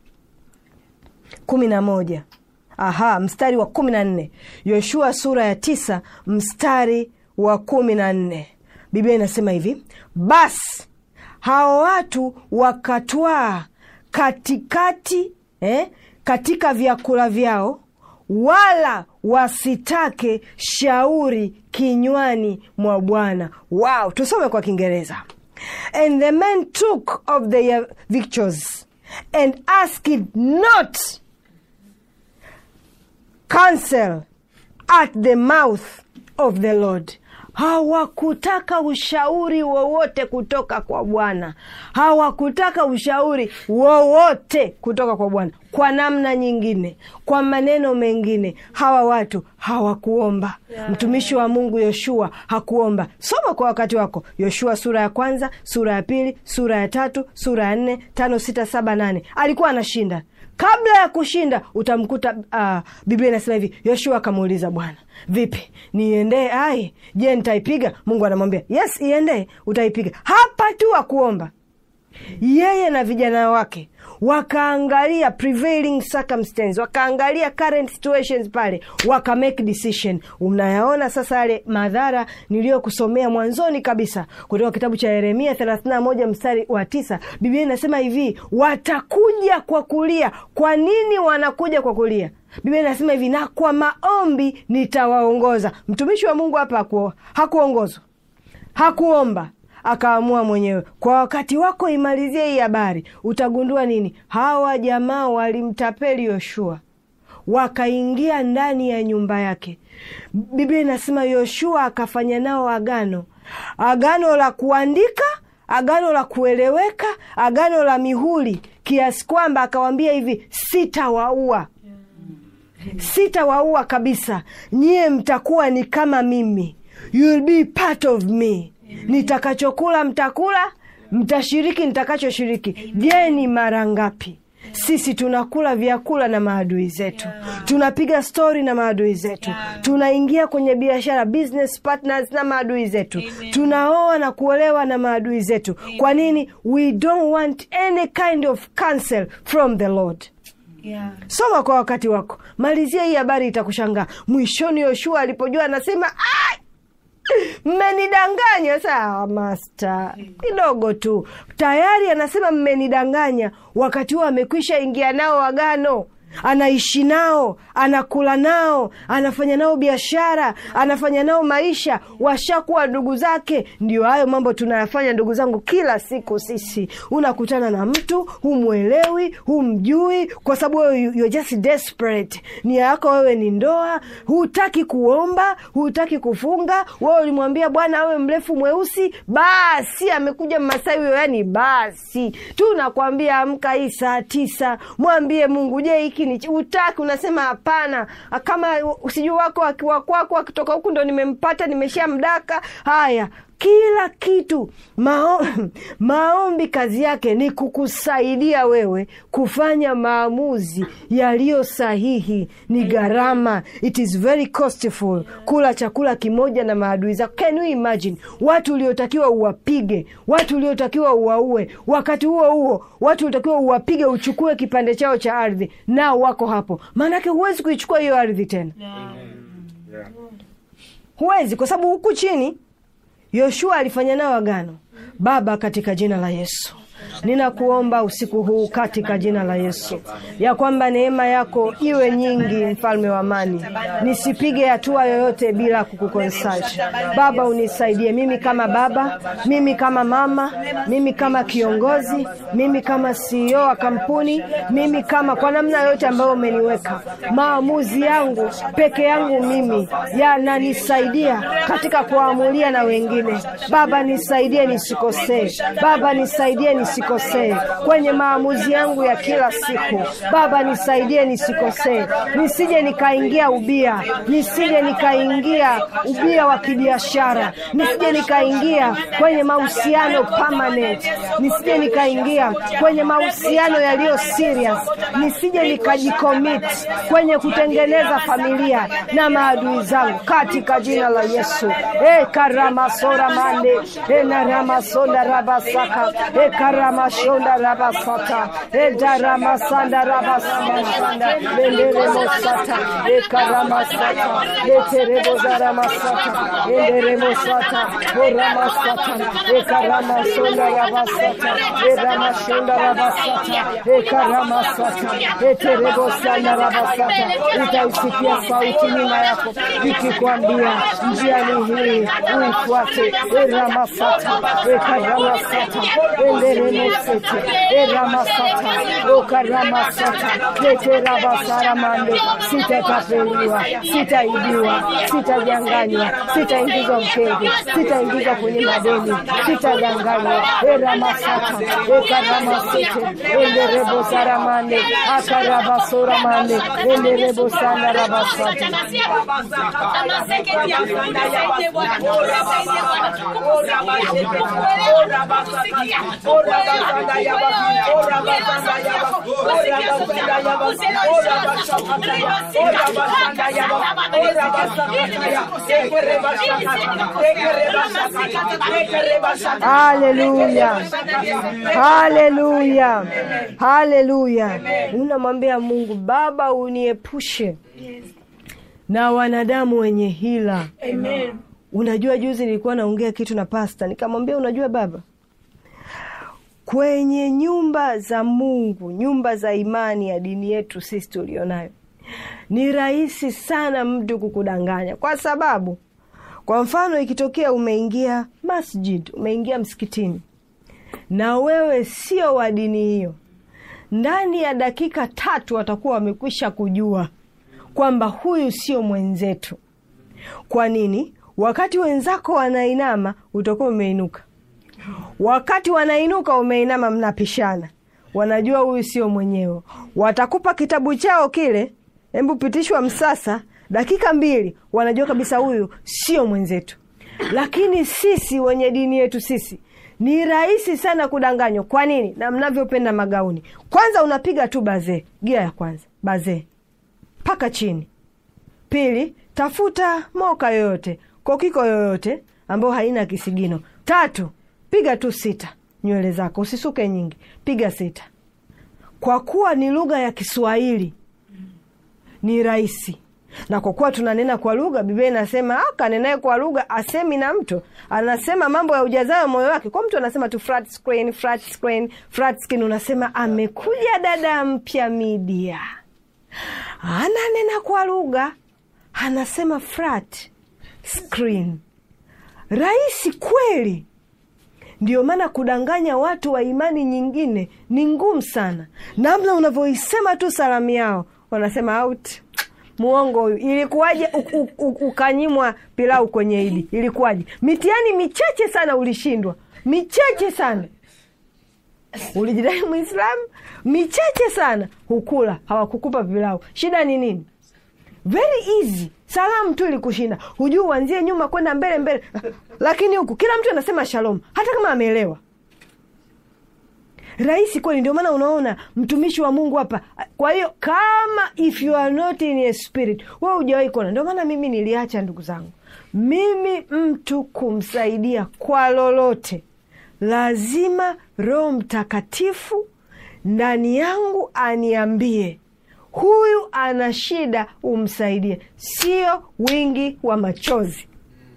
kumi na moja aha, mstari wa kumi na nne Yoshua sura ya tisa mstari wa kumi na nne Biblia inasema hivi: basi hao watu wakatwaa katikati eh, katika vyakula vyao, wala wasitake shauri kinywani mwa Bwana. Wow, tusome kwa Kiingereza. And the men took of their victuals and asked not counsel at the mouth of the Lord. Hawakutaka ushauri wowote kutoka kwa Bwana, hawakutaka ushauri wowote kutoka kwa Bwana. Kwa namna nyingine, kwa maneno mengine, hawa watu hawakuomba. Mtumishi wa Mungu Yoshua hakuomba. Soma kwa wakati wako, Yoshua sura ya kwanza, sura ya pili, sura ya tatu, sura ya nne, tano, sita, saba, nane. Alikuwa anashinda kabla ya kushinda utamkuta uh, Biblia inasema hivi, Yoshua akamuuliza Bwana, vipi niendee Ai? Je, nitaipiga? Mungu anamwambia yes, iendee, utaipiga. Hapa tu akuomba yeye na vijana wake wakaangalia prevailing circumstance, wakaangalia current situations pale, waka make decision. Unayaona sasa yale madhara niliyokusomea mwanzoni kabisa kutoka kitabu cha Yeremia 31 mstari wa tisa. Biblia inasema hivi, watakuja kwa kulia. Kwa nini wanakuja kwa kulia? Biblia inasema hivi, na kwa maombi nitawaongoza. Mtumishi wa Mungu hapa haku, hakuongozwa hakuomba akaamua mwenyewe. Kwa wakati wako imalizie hii habari, utagundua nini? Hawa jamaa walimtapeli Yoshua, wakaingia ndani ya nyumba yake. Biblia inasema Yoshua akafanya nao agano, agano la kuandika, agano la kueleweka, agano la mihuri, kiasi kwamba akawambia hivi, sitawaua sitawaua kabisa, nyie mtakuwa ni kama mimi, you'll be part of me nitakachokula mtakula, mtashiriki nitakachoshiriki. Je, ni mara ngapi sisi tunakula vyakula na maadui zetu, tunapiga stori na maadui zetu, tunaingia kwenye biashara business partners na maadui zetu, tunaoa na kuolewa na maadui zetu. Kwa nini? We don't want any kind of counsel from the Lord. Yeah. Soma kwa wakati wako, malizia hii habari, itakushangaa. Mwishoni Yoshua alipojua anasema "Ai, mmenidanganya. Sawa masta, kidogo tu tayari anasema mmenidanganya. Wakati huo amekwisha ingia nao agano, anaishi nao, anakula nao, anafanya nao biashara, anafanya nao maisha, washakuwa ndugu zake. Ndio hayo mambo tunayafanya ndugu zangu kila siku. Sisi unakutana na mtu humwelewi, humjui, kwa sababu wewe you- you're just desperate. Nia yako wewe ni ndoa, hutaki kuomba, hutaki kufunga. Wewe ulimwambia Bwana awe mrefu mweusi, basi amekuja Mmasai huyo, yani basi tunakwambia amka hii saa tisa, mwambie Mungu, je, hiki ni utaki? Unasema hapana, kama sijui wako akiwa kwako akitoka huku ndo nimempata nimesha mdaka. Haya, kila kitu mao, maombi kazi yake ni kukusaidia wewe kufanya maamuzi yaliyo sahihi. Ni gharama, it is very costful kula chakula kimoja na maadui zako. Can you imagine watu uliotakiwa uwapige, watu uliotakiwa uwaue, wakati huo huo watu uliotakiwa uwapige, uchukue kipande chao cha ardhi, nao wako hapo. Maanake huwezi kuichukua hiyo ardhi tena, huwezi, kwa sababu huku chini Yoshua alifanya nao agano. Baba, katika jina la Yesu ninakuomba usiku huu katika jina la Yesu ya kwamba neema yako iwe nyingi, mfalme wa amani, nisipige hatua yoyote bila kukukonsult. Baba, unisaidie mimi kama baba, mimi kama mama, mimi kama kiongozi, mimi kama CEO wa kampuni, mimi kama kwa namna yoyote ambayo umeniweka, maamuzi yangu peke yangu mimi yananisaidia katika kuamulia na wengine. Baba, nisaidie nisikosee. Baba, nisaidie nisikosee kwenye maamuzi yangu ya kila siku. Baba, nisaidie nisikosee, nisije nikaingia ubia, nisije nikaingia ubia wa kibiashara, nisije nikaingia kwenye mahusiano permanent, nisije nikaingia kwenye mahusiano yaliyo serious, nisije nikajicommit kwenye kutengeneza familia na maadui zangu katika jina la Yesu. E karamasora mande e naramasonda rabasaka e karamashonda rabasata e daramasanda rabasanda benderemosata e karamasata e terebozaramasata e nderemosata o ramasata e karamasonda rabasata e ramashonda rabasata e karamasata e terebosanda rabasata utaisikia sauti nyuma yako ikikwambia njia ni hii uifuate eramasata ekaramasata enderemosete eramasata okaramasata leterabasaramande sitatapeliwa sitaibiwa sitajanganywa sitaingizwa mkenge sitaingizwa kwenye madeni sitadanganywa eramasata ekaramasete enderebosaramande akarabasora mande enderebo sana rabasata haleluya haleluya haleluya unamwambia mungu baba uniepushe na wanadamu wenye hila Amen. unajua juzi nilikuwa naongea kitu na pasta nikamwambia unajua baba kwenye nyumba za mungu nyumba za imani ya dini yetu sisi tulionayo ni rahisi sana mtu kukudanganya kwa sababu kwa mfano ikitokea umeingia masjid umeingia msikitini na wewe sio wa dini hiyo ndani ya dakika tatu watakuwa wamekwisha kujua kwamba huyu sio mwenzetu kwa nini wakati wenzako wanainama utakuwa umeinuka wakati wanainuka umeinama mnapishana wanajua huyu sio mwenyewe watakupa kitabu chao kile hebu pitishwa msasa dakika mbili wanajua kabisa huyu sio mwenzetu lakini sisi wenye dini yetu sisi ni rahisi sana kudanganywa kwa nini na mnavyopenda magauni kwanza unapiga tu bazee gia ya kwanza bazee mpaka chini pili tafuta moka yoyote kokiko yoyote ambayo haina kisigino tatu piga tu sita nywele zako usisuke nyingi piga sita kwa kuwa ni lugha ya kiswahili ni rahisi na kwa kuwa tunanena kwa lugha biblia inasema kanenaye kwa lugha asemi na mtu anasema mambo ya ujazayo moyo wake kwa mtu anasema tu flat screen, flat screen, flat screen unasema amekuja dada mpya media ananena kwa lugha anasema flat screen rahisi kweli ndio maana kudanganya watu wa imani nyingine ni ngumu sana namna unavyoisema tu salamu yao wanasema out muongo huyu ilikuwaje u- u- u- ukanyimwa pilau kwenye idi ilikuwaje mitihani michache sana ulishindwa michache sana ulijidai mwislamu michache sana hukula hawakukupa pilau shida ni nini very easy salamu tu ilikushinda hujui uanzie nyuma kwenda mbele mbele lakini huku kila mtu anasema shalom hata kama ameelewa rahisi kweli ndio maana unaona mtumishi wa mungu hapa kwa hiyo kama if you are not in a spirit we hujawahi kuona ndio maana mimi niliacha ndugu zangu mimi mtu kumsaidia kwa lolote lazima roho mtakatifu ndani yangu aniambie huyu ana shida umsaidie sio wingi wa machozi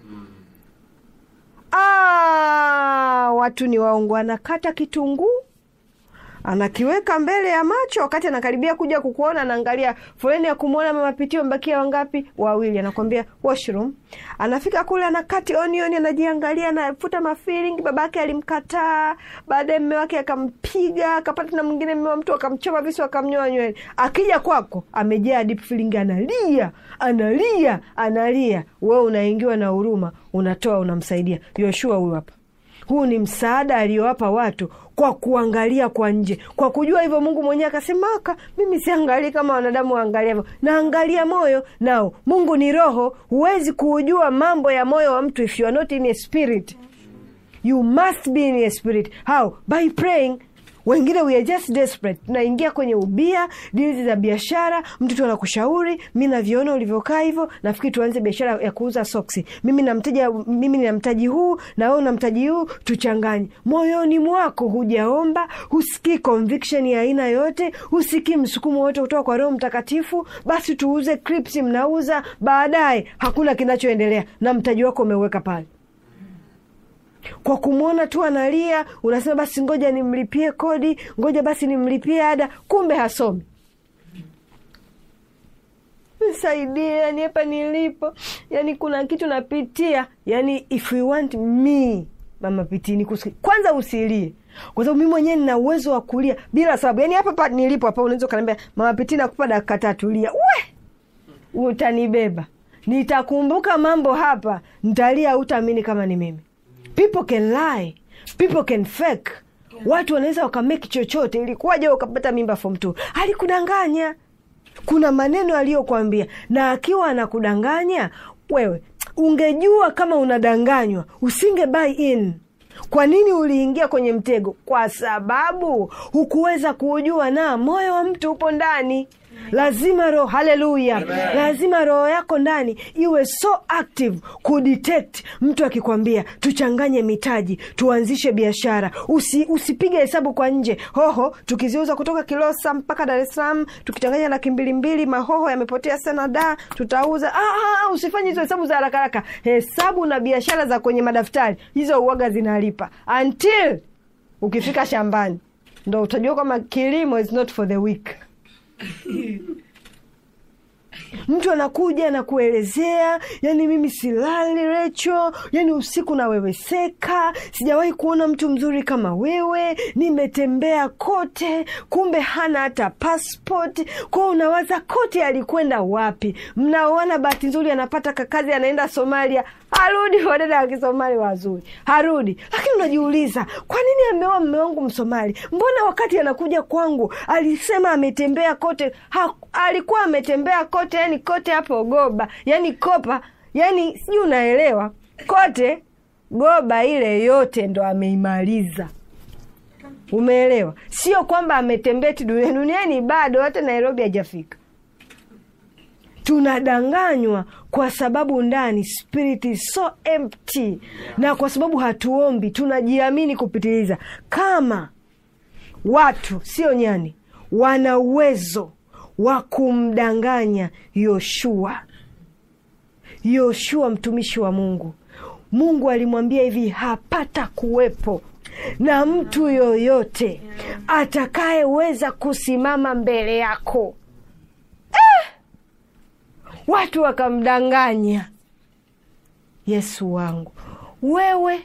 ah, watu ni waongo anakata kitunguu anakiweka mbele ya macho wakati anakaribia kuja kukuona anaangalia foleni ya kumwona mama pitio mbakia wangapi wawili anakwambia washroom anafika kule anakati onioni anajiangalia anafuta mafilingi babake alimkataa baadaye mme wake akampiga akapata na mwingine mme wa mtu akamchoma visu akamnyoa nywele akija kwako amejaa deep feeling analia analia analia wewe unaingiwa na huruma unatoa unamsaidia yoshua huyu hapa huu ni msaada aliyowapa watu kwa kuangalia kwa nje kwa kujua hivyo mungu mwenyewe akasemaka mimi siangalii kama wanadamu waangalia hivyo naangalia moyo nao mungu ni roho huwezi kuujua mambo ya moyo wa mtu if you are not in a spirit you must be in a spirit how by praying wengine we are just desperate tunaingia kwenye ubia dili za biashara mtu tu anakushauri mi naviona ulivyokaa hivyo nafikiri tuanze biashara ya kuuza soksi mimi na mteja mimi nina mtaji huu na wewe una mtaji huu tuchanganye moyoni mwako hujaomba husikii conviction ya aina yoyote husikii msukumo wote kutoka kwa roho mtakatifu basi tuuze clips mnauza baadaye hakuna kinachoendelea na mtaji wako umeuweka pale kwa kumwona tu analia unasema basi ngoja nimlipie kodi ngoja basi nimlipie ada kumbe hasomi nisaidie yani hapa nilipo yani kuna kitu napitia yani if you want me mama pitini kusikia kwanza usilie kwa sababu mimi mwenyewe nina uwezo wa kulia bila sababu yani hapa pa nilipo hapa unaweza ukaniambia mama pitini nakupa dakika tatu lia we utanibeba nitakumbuka mambo hapa ntalia utaamini kama ni mimi people can lie people can fake watu wanaweza wakameki chochote ilikuwaje ukapata mimba form two alikudanganya kuna maneno aliyokwambia na akiwa anakudanganya wewe ungejua kama unadanganywa usinge buy in kwa nini uliingia kwenye mtego kwa sababu hukuweza kuujua na moyo wa mtu upo ndani lazima roho haleluya lazima roho yako ndani iwe so active kudetect mtu akikwambia tuchanganye mitaji tuanzishe biashara Usi, usipige hesabu kwa nje hoho tukiziuza kutoka kilosa mpaka dar es salaam tukichanganya laki mbili mbili mahoho yamepotea sana da tutauza ah, ah, usifanye hizo hesabu za haraka haraka hesabu na biashara za kwenye madaftari hizo uoga zinalipa until ukifika shambani ndo utajua kwamba kilimo is not for the weak mtu anakuja na kuelezea yani mimi silali recho yani usiku naweweseka sijawahi kuona mtu mzuri kama wewe nimetembea kote kumbe hana hata passport kwao unawaza kote alikwenda wapi mnaoana bahati nzuri anapata kakazi anaenda somalia harudi wadada wa kisomali wazuri harudi lakini unajiuliza kwa nini ameoa mme wangu msomali mbona wakati anakuja kwangu alisema ametembea kote ha, alikuwa ametembea kote yani kote hapo goba yani kopa yani sijui unaelewa kote goba ile yote ndo ameimaliza umeelewa sio kwamba ametembea ti duniani duniani bado hata nairobi hajafika tunadanganywa kwa sababu ndani spirit is so empty na kwa sababu hatuombi tunajiamini kupitiliza kama watu sio nyani wana uwezo wa kumdanganya yoshua yoshua mtumishi wa mungu mungu alimwambia hivi hapata kuwepo na mtu yoyote atakayeweza kusimama mbele yako watu wakamdanganya yesu wangu wewe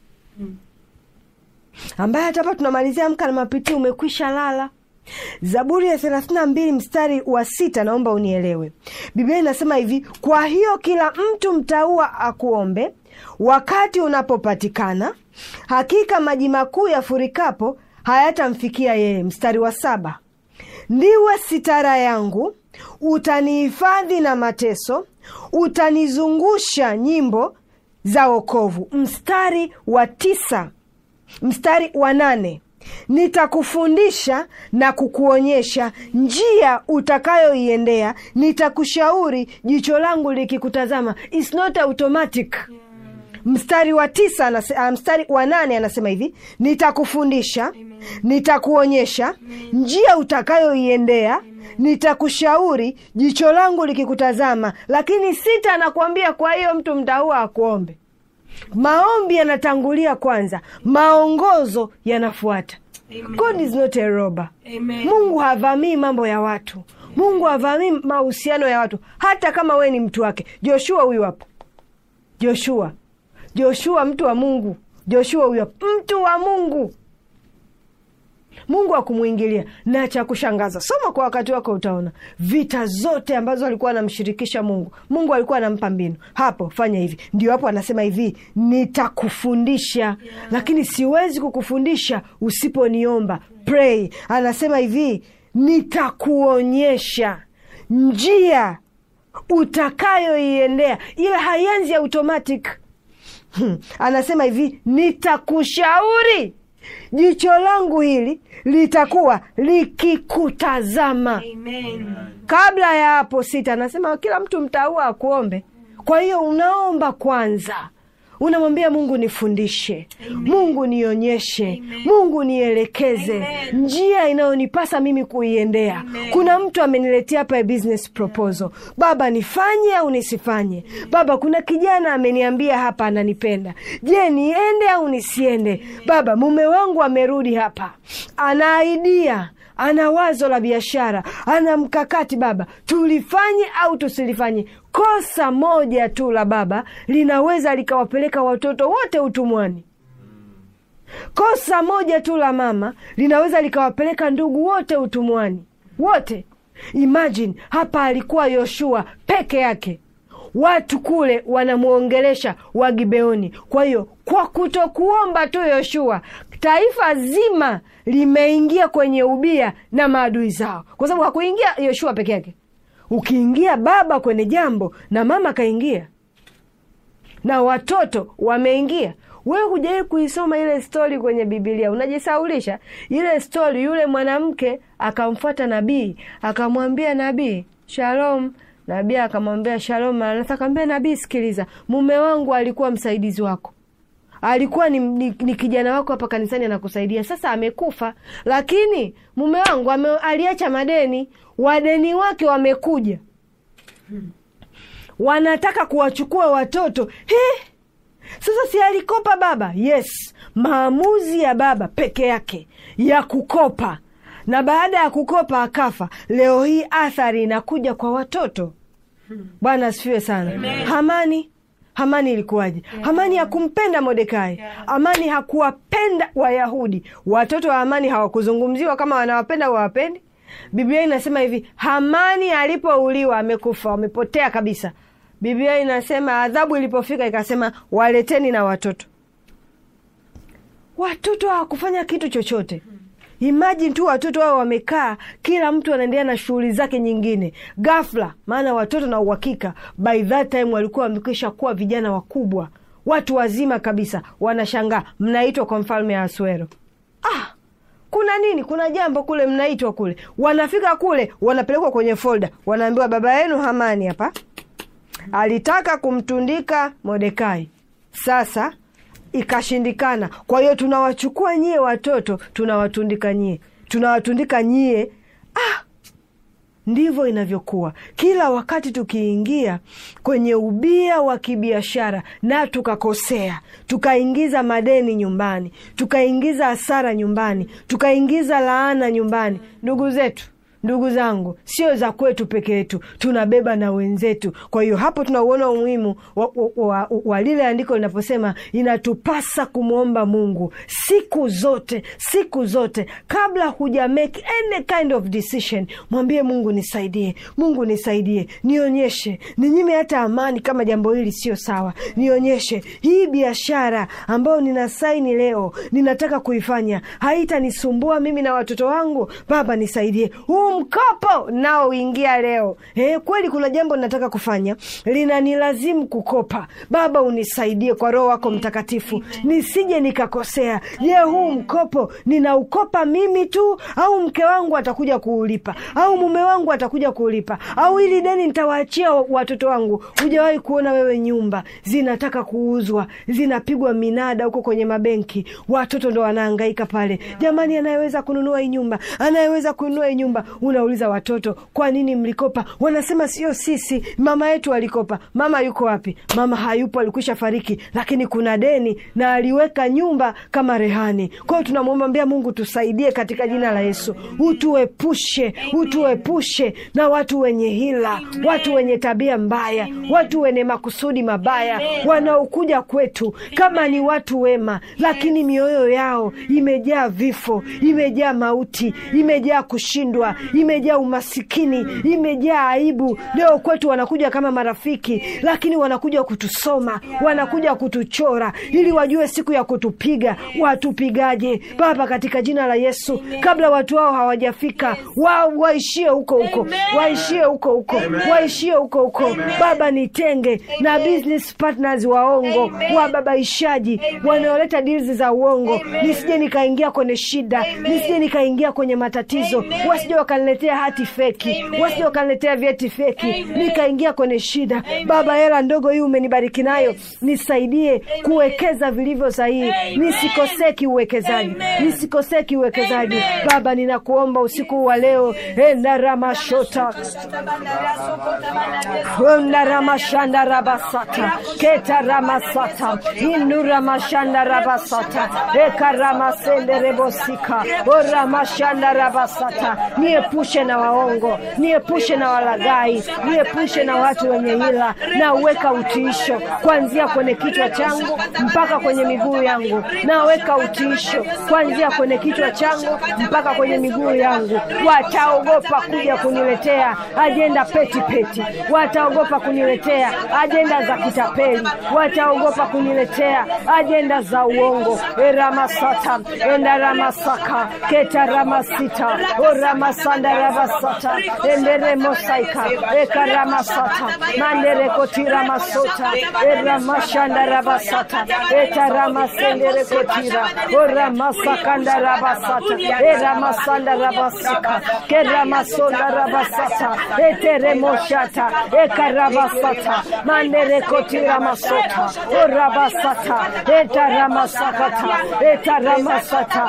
ambaye hata hapa tunamalizia amka na mapitio umekwisha lala zaburi ya thelathini na mbili mstari wa sita naomba unielewe biblia inasema hivi kwa hiyo kila mtu mtaua akuombe wakati unapopatikana hakika maji makuu yafurikapo hayatamfikia yeye mstari wa saba ndiwe sitara yangu utanihifadhi na mateso utanizungusha nyimbo za wokovu mstari wa tisa mstari wa nane nitakufundisha na kukuonyesha njia utakayoiendea nitakushauri jicho langu likikutazama It's not automatic mstari wa tisa anase, uh, mstari wa nane anasema hivi nitakufundisha nitakuonyesha njia utakayoiendea nitakushauri jicho langu likikutazama lakini sita anakuambia kwa hiyo mtu mtaua akuombe maombi yanatangulia kwanza maongozo yanafuata Amen. god is not a robber Amen. mungu havamii mambo ya watu mungu havamii mahusiano ya watu hata kama wewe ni mtu wake joshua huyu hapo joshua joshua mtu wa mungu joshua huyu hapo mtu wa mungu mungu akumwingilia na cha kushangaza soma kwa wakati wako utaona vita zote ambazo alikuwa anamshirikisha mungu mungu alikuwa anampa mbinu hapo fanya hivi ndio hapo anasema hivi nitakufundisha yeah. lakini siwezi kukufundisha usiponiomba pray anasema hivi nitakuonyesha njia utakayoiendea ila haianzi automatic Hmm. anasema hivi nitakushauri jicho langu hili litakuwa likikutazama Amen. kabla ya hapo sita anasema kila mtu mtaua akuombe kwa hiyo unaomba kwanza unamwambia mungu nifundishe mungu nionyeshe mungu nielekeze Amen. njia inayonipasa mimi kuiendea Amen. kuna mtu ameniletea hapa a business proposal baba nifanye au nisifanye baba kuna kijana ameniambia hapa ananipenda je niende au nisiende baba mume wangu amerudi hapa ana idea ana wazo la biashara ana mkakati baba tulifanye au tusilifanye kosa moja tu la baba linaweza likawapeleka watoto wote utumwani kosa moja tu la mama linaweza likawapeleka ndugu wote utumwani wote imagine hapa alikuwa yoshua peke yake watu kule wanamwongelesha wagibeoni kwa hiyo kwa kutokuomba tu yoshua taifa zima limeingia kwenye ubia na maadui zao kwa sababu hakuingia yoshua peke yake ukiingia baba kwenye jambo na mama kaingia na watoto wameingia wewe hujawai kuisoma ile stori kwenye bibilia unajisaulisha ile stori yule mwanamke akamfuata nabii akamwambia nabii shalom nabii akamwambia shalom maranatha akamwambia nabii sikiliza mume wangu alikuwa msaidizi wako alikuwa ni, ni, ni kijana wako hapa kanisani anakusaidia sasa amekufa lakini mume wangu ame, aliacha madeni wadeni wake wamekuja wanataka kuwachukua watoto He! sasa si alikopa baba yes maamuzi ya baba peke yake ya kukopa na baada ya kukopa akafa leo hii athari inakuja kwa watoto bwana asifiwe sana hamani hamani ilikuwaje hamani hakumpenda modekai hamani hakuwapenda wayahudi watoto wa hamani hawakuzungumziwa kama wanawapenda wawapendi biblia inasema hivi hamani alipouliwa amekufa wamepotea kabisa biblia inasema adhabu ilipofika ikasema waleteni na watoto watoto hawakufanya kitu chochote imajini tu watoto wao wamekaa kila mtu anaendelea na shughuli zake nyingine gafla maana watoto na uhakika by that time walikuwa wamekwisha kuwa vijana wakubwa watu wazima kabisa wanashangaa mnaitwa kwa mfalme aswero ah, kuna nini kuna jambo kule mnaitwa kule wanafika kule wanapelekwa kwenye folda wanaambiwa baba yenu hamani hapa alitaka kumtundika modekai sasa ikashindikana kwa hiyo tunawachukua nyie watoto tunawatundika nyie tunawatundika nyie ah, ndivyo inavyokuwa kila wakati tukiingia kwenye ubia wa kibiashara na tukakosea tukaingiza madeni nyumbani tukaingiza hasara nyumbani tukaingiza laana nyumbani ndugu zetu ndugu zangu sio za kwetu peke yetu tunabeba na wenzetu kwa hiyo hapo tunauona umuhimu wa, wa, wa, wa lile andiko linaposema inatupasa kumwomba mungu siku zote siku zote kabla huja make any kind of decision mwambie mungu nisaidie mungu nisaidie nionyeshe ninyime hata amani kama jambo hili sio sawa nionyeshe hii biashara ambayo nina saini leo ninataka kuifanya haitanisumbua mimi na watoto wangu baba nisaidie huu mkopo nao uingia leo eh, kweli kuna jambo nataka kufanya linanilazimu kukopa baba unisaidie kwa roho wako mtakatifu nisije nikakosea je huu mkopo ninaukopa mimi tu au mke wangu atakuja kuulipa au mume wangu atakuja kuulipa au ili deni nitawaachia watoto wangu hujawahi kuona wewe nyumba zinataka kuuzwa zinapigwa minada huko kwenye mabenki watoto ndo wanaangaika pale jamani anayeweza kununua hii nyumba anayeweza kununua hii nyumba unauliza watoto kwa nini mlikopa wanasema sio sisi mama yetu alikopa mama yuko wapi mama hayupo alikwisha fariki lakini kuna deni na aliweka nyumba kama rehani kwa hiyo tunamwombea mungu tusaidie katika jina la yesu utuepushe utuepushe na watu wenye hila watu wenye tabia mbaya watu wenye makusudi mabaya wanaokuja kwetu kama ni watu wema lakini mioyo yao imejaa vifo imejaa mauti imejaa kushindwa imejaa umasikini imejaa aibu leo kwetu wanakuja kama marafiki lakini wanakuja kutusoma wanakuja kutuchora ili wajue siku ya kutupiga watupigaje baba katika jina la yesu kabla watu wao hawajafika wa, waishie huko huko waishie huko huko waishie huko huko baba nitenge na business partners waongo wababaishaji wanaoleta deals za uongo nisije nikaingia kwenye shida nisije nikaingia kwenye matatizo wasije wakaniletea hati feki wasije wakaniletea vyeti feki nikaingia kwenye shida baba hela ndogo hii umenibariki nayo nisaidie kuwekeza vilivyo sahihi nisikosee kiuwekezaji nisikosee kiuwekezaji baba ninakuomba usiku wa leo endaramashota ondaramashanda rabasata ketaramasata induramashanda rabasata ekaramasende rebosika oramashanda rabasata nie niepushe na waongo, niepushe na walaghai, niepushe na watu wenye hila, na uweka utiisho kuanzia kwenye kichwa changu mpaka kwenye miguu yangu, naweka utiisho kuanzia kwenye kichwa changu mpaka kwenye miguu yangu. Wataogopa kuja kuniletea ajenda peti peti, wataogopa kuniletea ajenda za kitapeli, wataogopa kuniletea ajenda za uongo. eramasata endaramasaka ketaramasita oramasandarabasata enderemosaika ekaramasata manderekotiramasota eramashandarabasata etaramasendere oramasakandarabasata eramasandarabasika keramasondarabasata eteremoshata ekarabasata manderekotiramasota orabasata etaramasakata etaramasata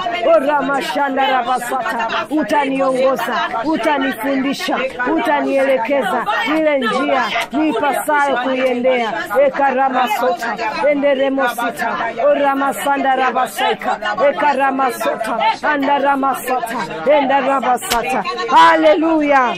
oramashandarabasata utaniongoza utanifundisha utanielekeza ile njia niipasayo kuiendea ekaramasota enderemosita oramasandarabasaka ekaramasota andaramasata endarabasata haleluya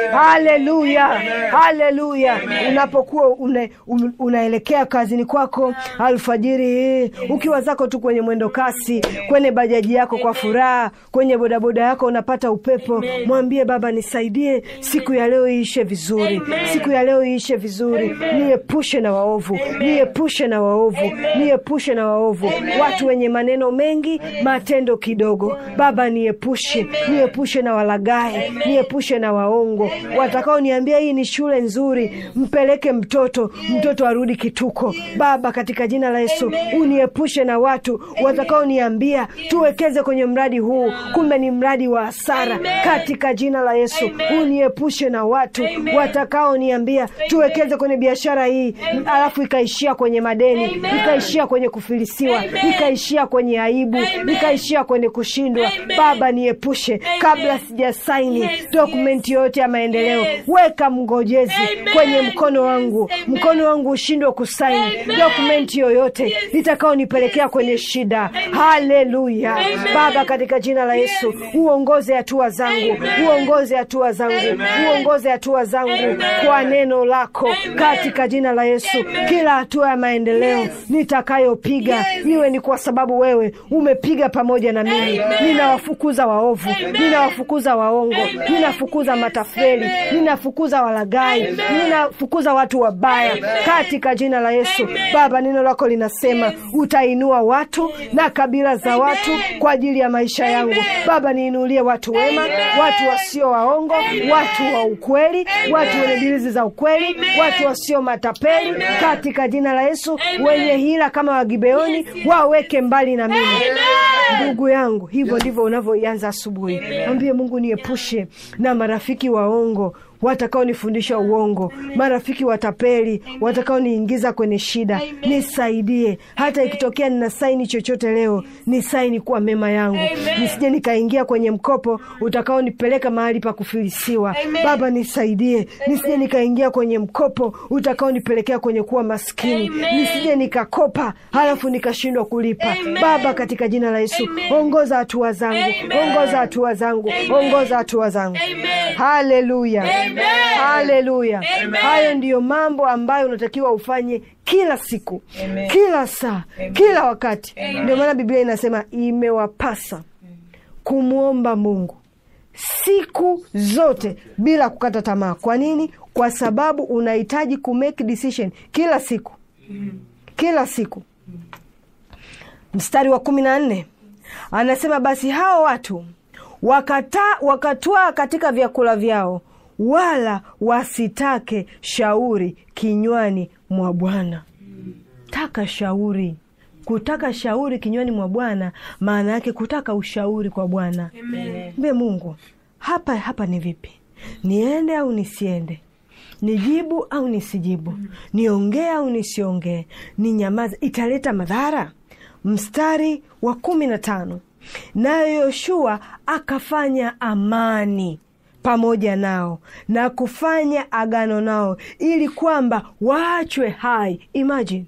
haleluya haleluya unapokuwa une, un, unaelekea kazini kwako alfajiri hii ukiwa zako tu kwenye mwendo kasi kwenye bajaji yako kwa furaha kwenye bodaboda yako unapata upepo mwambie baba nisaidie siku ya leo iishe vizuri siku ya leo iishe vizuri niepushe na waovu niepushe na waovu niepushe na waovu watu wenye maneno mengi matendo kidogo baba niepushe niepushe na walagai niepushe na waongo watakaoniambia hii ni shule nzuri mpeleke mtoto mtoto arudi kituko baba katika jina la yesu uniepushe na watu watakaoniambia tuwekeze kwenye mradi huu kumbe ni mradi wa hasara katika jina la yesu uniepushe na watu watakaoniambia tuwekeze kwenye biashara hii alafu ikaishia kwenye madeni ikaishia kwenye kufilisiwa ikaishia kwenye aibu ikaishia kwenye kushindwa baba niepushe kabla sijasaini dokumenti yoyote ya maendeleo weka mngojezi kwenye mkono wangu mkono wangu ushindwe kusaini dokumenti yoyote itakaonipelekea kwenye shida haleluya baba katika jina la yesu uongoze hatua zangu uongoze hatua zangu uongoze hatua zangu kwa neno lako katika jina la yesu kila hatua ya maendeleo nitakayopiga iwe ni kwa sababu wewe umepiga pamoja na mimi ninawafukuza waovu ninawafukuza waongo ninafukuza matafeli ninafukuza walagai ninafukuza watu wabaya katika jina la yesu baba neno lako linasema utainua watu na kabila za watu kwa ajili ya maisha yangu baba niinulie watu wema watu wasio waongo watu wa ukweli watu wenye dilizi za ukweli watu wasio matapeli katika jina la yesu wenye hila kama wagibeoni waweke mbali na mimi ndugu yangu hivyo ndivyo unavyoianza asubuhi mwambie mungu niepushe na marafiki waongo watakaonifundisha uongo marafiki watapeli watakaoniingiza kwenye shida nisaidie hata ikitokea nina saini chochote leo ni saini kuwa mema yangu nisije nikaingia kwenye mkopo utakaonipeleka mahali pa kufilisiwa baba nisaidie nisije nikaingia kwenye mkopo utakaonipelekea kwenye kuwa maskini nisije nikakopa halafu nikashindwa kulipa baba katika jina la yesu ongoza hatua zangu ongoza hatua zangu ongoza hatua zangu haleluya haleluya hayo ndiyo mambo ambayo unatakiwa ufanye kila siku Amen. kila saa kila wakati ndio maana biblia inasema imewapasa kumwomba mungu siku zote bila kukata tamaa kwa nini kwa sababu unahitaji kumake decision kila siku kila siku mstari wa kumi na nne anasema basi hao watu wakata, wakatwaa katika vyakula vyao wala wasitake shauri kinywani mwa bwana taka shauri kutaka shauri kinywani mwa bwana maana yake kutaka ushauri kwa bwana mbe mungu hapa hapa ni vipi niende au nisiende nijibu au nisijibu niongee au nisiongee ni nyamaza italeta madhara mstari wa kumi na tano nayo yoshua akafanya amani pamoja nao na kufanya agano nao ili kwamba waachwe hai imagine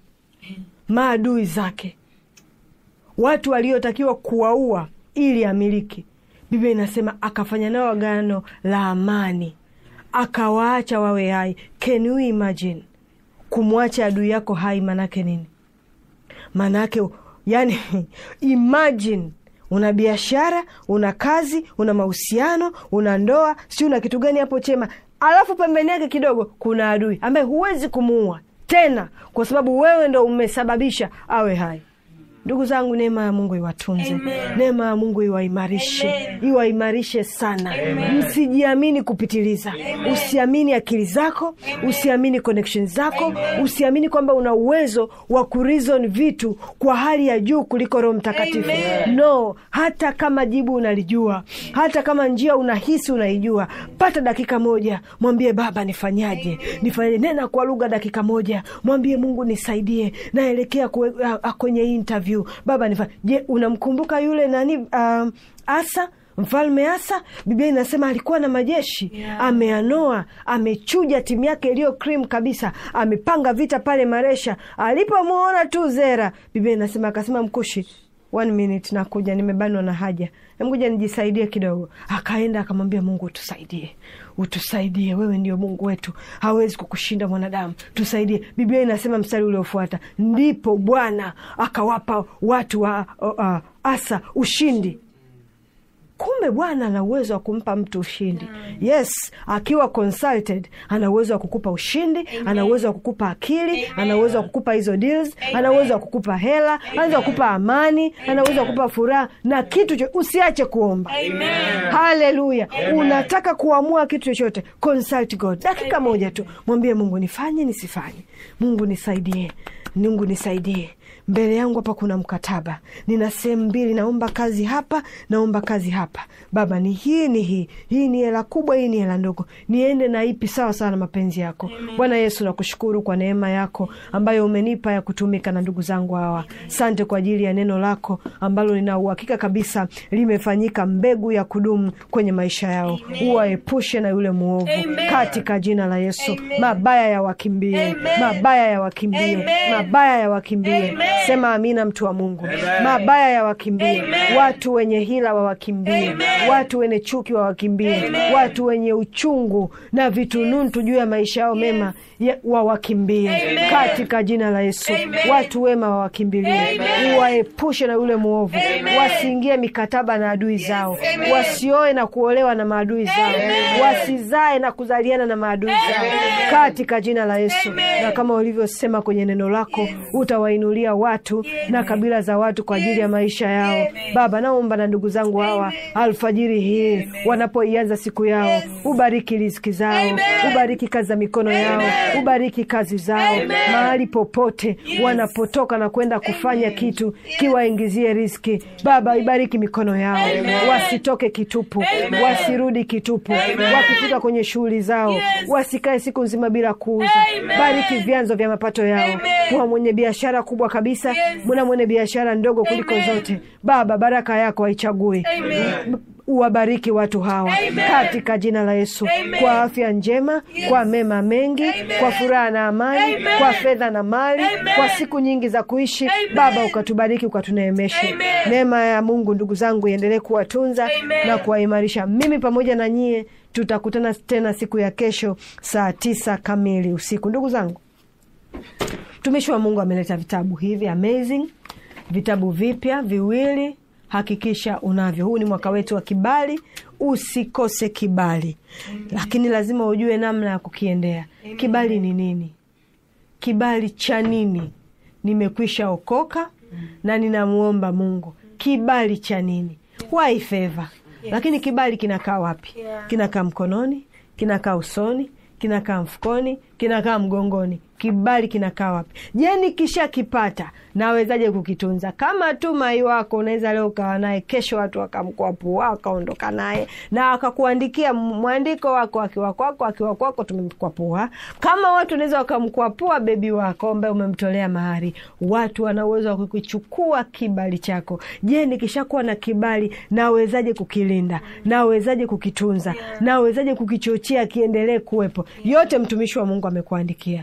maadui zake watu waliotakiwa kuwaua ili amiliki biblia inasema akafanya nao agano la amani akawaacha wawe hai can you imagine kumwacha adui yako hai manake nini maanake yani imagine una biashara una kazi una mahusiano una ndoa si una kitu gani hapo chema alafu pembeni yake kidogo kuna adui ambaye huwezi kumuua tena kwa sababu wewe ndo umesababisha awe hai ndugu zangu neema ya mungu iwatunze Amen. neema ya mungu iwaimarishe Amen. iwaimarishe sana msijiamini kupitiliza usiamini akili zako usiamini connection zako usiamini kwamba una uwezo wa kurizon vitu kwa hali ya juu kuliko roho mtakatifu Amen. no hata kama jibu unalijua hata kama njia unahisi unaijua pata dakika moja mwambie baba nifanyaje nifanyaje nena kwa lugha dakika moja mwambie mungu nisaidie naelekea kwe- a- a- kwenye hii interview baba nifa je unamkumbuka yule nani um, asa mfalme asa biblia inasema alikuwa na majeshi Yeah. ameanoa amechuja timu yake iliyo cream kabisa amepanga vita pale maresha alipomwona tu zera biblia inasema akasema mkushi one minute nakuja nimebanwa na haja mkuja nijisaidie kidogo akaenda akamwambia mungu utusaidie utusaidie wewe ndio mungu wetu hawezi kukushinda mwanadamu tusaidie biblia inasema mstari uliofuata ndipo bwana akawapa watu wa uh, uh, asa ushindi kumbe bwana ana uwezo wa kumpa mtu ushindi yes akiwa consulted ana uwezo wa kukupa ushindi ana uwezo wa kukupa akili ana uwezo wa kukupa hizo deals ana uwezo wa kukupa hela ana uwezo wa kukupa amani ana uwezo wa kukupa furaha na kitu cho usiache kuomba haleluya unataka kuamua kitu chochote consult god dakika moja tu mwambie mungu nifanye nisifanye mungu nisaidie mungu nisaidie mbele yangu hapa kuna mkataba nina sehemu mbili naomba kazi hapa naomba kazi hapa baba ni hii ni hii hii ni hela kubwa hii ni hela ndogo niende na ipi sawa sawa na mapenzi yako bwana yesu nakushukuru kwa neema yako ambayo umenipa ya kutumika na ndugu zangu hawa sante kwa ajili ya neno lako ambalo lina uhakika kabisa limefanyika mbegu ya kudumu kwenye maisha yao uwaepushe na yule mwovu Amen. katika jina la yesu Amen. mabaya ya wakimbie Amen. mabaya ya wakimbie Amen. mabaya ya wakimbie Amen. sema amina mtu wa mungu mabaya ya wakimbie Amen. watu wenye hila wawakimbie Amen. watu wenye chuki wawakimbie Amen. watu wenye uchungu na vitununtu juu ya maisha yao mema ya- wawakimbie Amen. katika jina la yesu Amen. watu wema wawakimbilie Amen. uwaepushe na yule mwovu Amen. wasiingie mikataba na adui zao Amen. wasioe na kuolewa na maadui zao Amen. wasizae na kuzaliana na maadui zao Amen. katika jina la yesu Amen. na kama ulivyosema kwenye neno lako utawainulia watu na kabila za watu kwa ajili ya maisha yao Amen. baba naomba na ndugu zangu hawa alfajiri hii wanapoianza siku yao ubariki riziki zao Amen. ubariki kazi za mikono yao Amen. ubariki kazi zao Amen. mahali popote wanapotoka na kwenda kufanya kitu kiwaingizie riski baba ibariki mikono yao Amen. wasitoke kitupu Amen. wasirudi kitupu Amen. wakifika kwenye shughuli zao Yes. wasikae siku nzima bila kuuza Amen. bariki vyanzo vya mapato yao Amen. kuwa mwenye biashara kubwa kabisa Yes. muna mwenye biashara ndogo kuliko Amen. zote baba baraka yako haichagui Amen. uwabariki watu hawa Amen. katika jina la yesu Amen. kwa afya njema Yes. kwa mema mengi Amen. kwa furaha na amani Amen. kwa fedha na mali Amen. kwa siku nyingi za kuishi Amen. baba ukatubariki ukatuneemeshe Amen. neema ya mungu ndugu zangu iendelee kuwatunza Amen. na kuwaimarisha mimi pamoja na nyie tutakutana tena siku ya kesho saa tisa kamili usiku ndugu zangu mtumishi wa mungu ameleta vitabu hivi amazing vitabu vipya viwili hakikisha unavyo huu ni mwaka wetu wa kibali usikose kibali lakini lazima ujue namna ya kukiendea kibali ni nini kibali cha nini nimekwisha okoka na ninamwomba mungu kibali cha nini why favor lakini kibali kinakaa wapi Yeah. kinakaa mkononi kinakaa usoni kinakaa mfukoni kinakaa mgongoni kibali kinakaa wapi je nikishakipata nawezaje kukitunza kama tu mai wako unaweza leo ukawa naye kesho watu wakamkwapua wakaondoka naye na wakakuandikia mwandiko wako akiwa kwako akiwa kwako tumemkwapua kama watu wanaweza wakamkwapua bebi wako ambaye umemtolea mahari watu wana uwezo wa kukichukua kibali chako je nikishakuwa na kibali nawezaje kukilinda nawezaje kukitunza nawezaje kukichochea kiendelee kuwepo yote mtumishi wa mungu amekuandikia kwa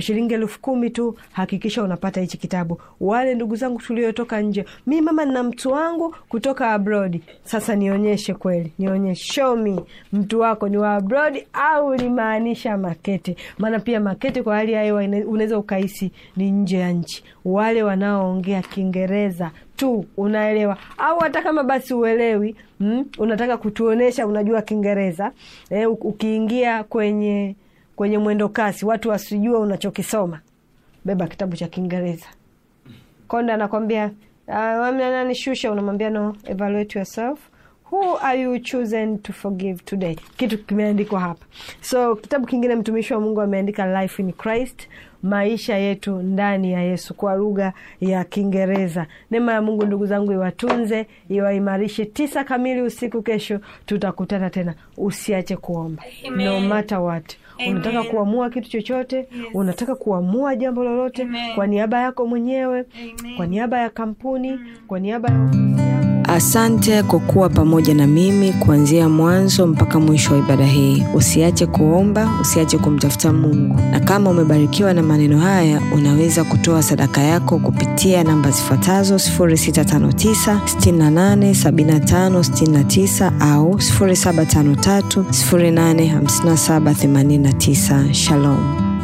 shilingi elfu kumi tu hakikisha unapata hichi kitabu wale ndugu zangu tuliotoka nje mi mama nina mtu wangu kutoka abroad sasa nionyeshe kweli nionyeshe show me mtu wako ni wa abroad au ulimaanisha makete maana pia makete kwa hali ya hewa ina- unaweza ukahisi ni nje ya nchi wale wanaoongea kiingereza tu unaelewa au hata kama basi uelewi mm, unataka kutuonesha unajua kiingereza eh, u- ukiingia kwenye kwenye mwendo kasi watu wasijue unachokisoma beba kitabu cha kiingereza konda anakwambia uh, nani shusha unamwambia no evaluate yourself who are you chosen to forgive today kitu kimeandikwa hapa so kitabu kingine mtumishi wa mungu ameandika life in christ maisha yetu ndani ya yesu kwa lugha ya kiingereza neema ya mungu ndugu zangu iwatunze iwaimarishe tisa kamili usiku kesho tutakutana tena usiache kuomba Amen. no matter what Amen. unataka kuamua kitu chochote unataka kuamua jambo lolote Amen. kwa niaba yako mwenyewe Amen. kwa niaba ya kampuni kwa niaba ya ofisi yako Asante kwa kuwa pamoja na mimi kuanzia mwanzo mpaka mwisho wa ibada hii. Usiache kuomba, usiache kumtafuta Mungu, na kama umebarikiwa na maneno haya, unaweza kutoa sadaka yako kupitia namba zifuatazo 0659 68 75 69 au 0753 085789. Shalom.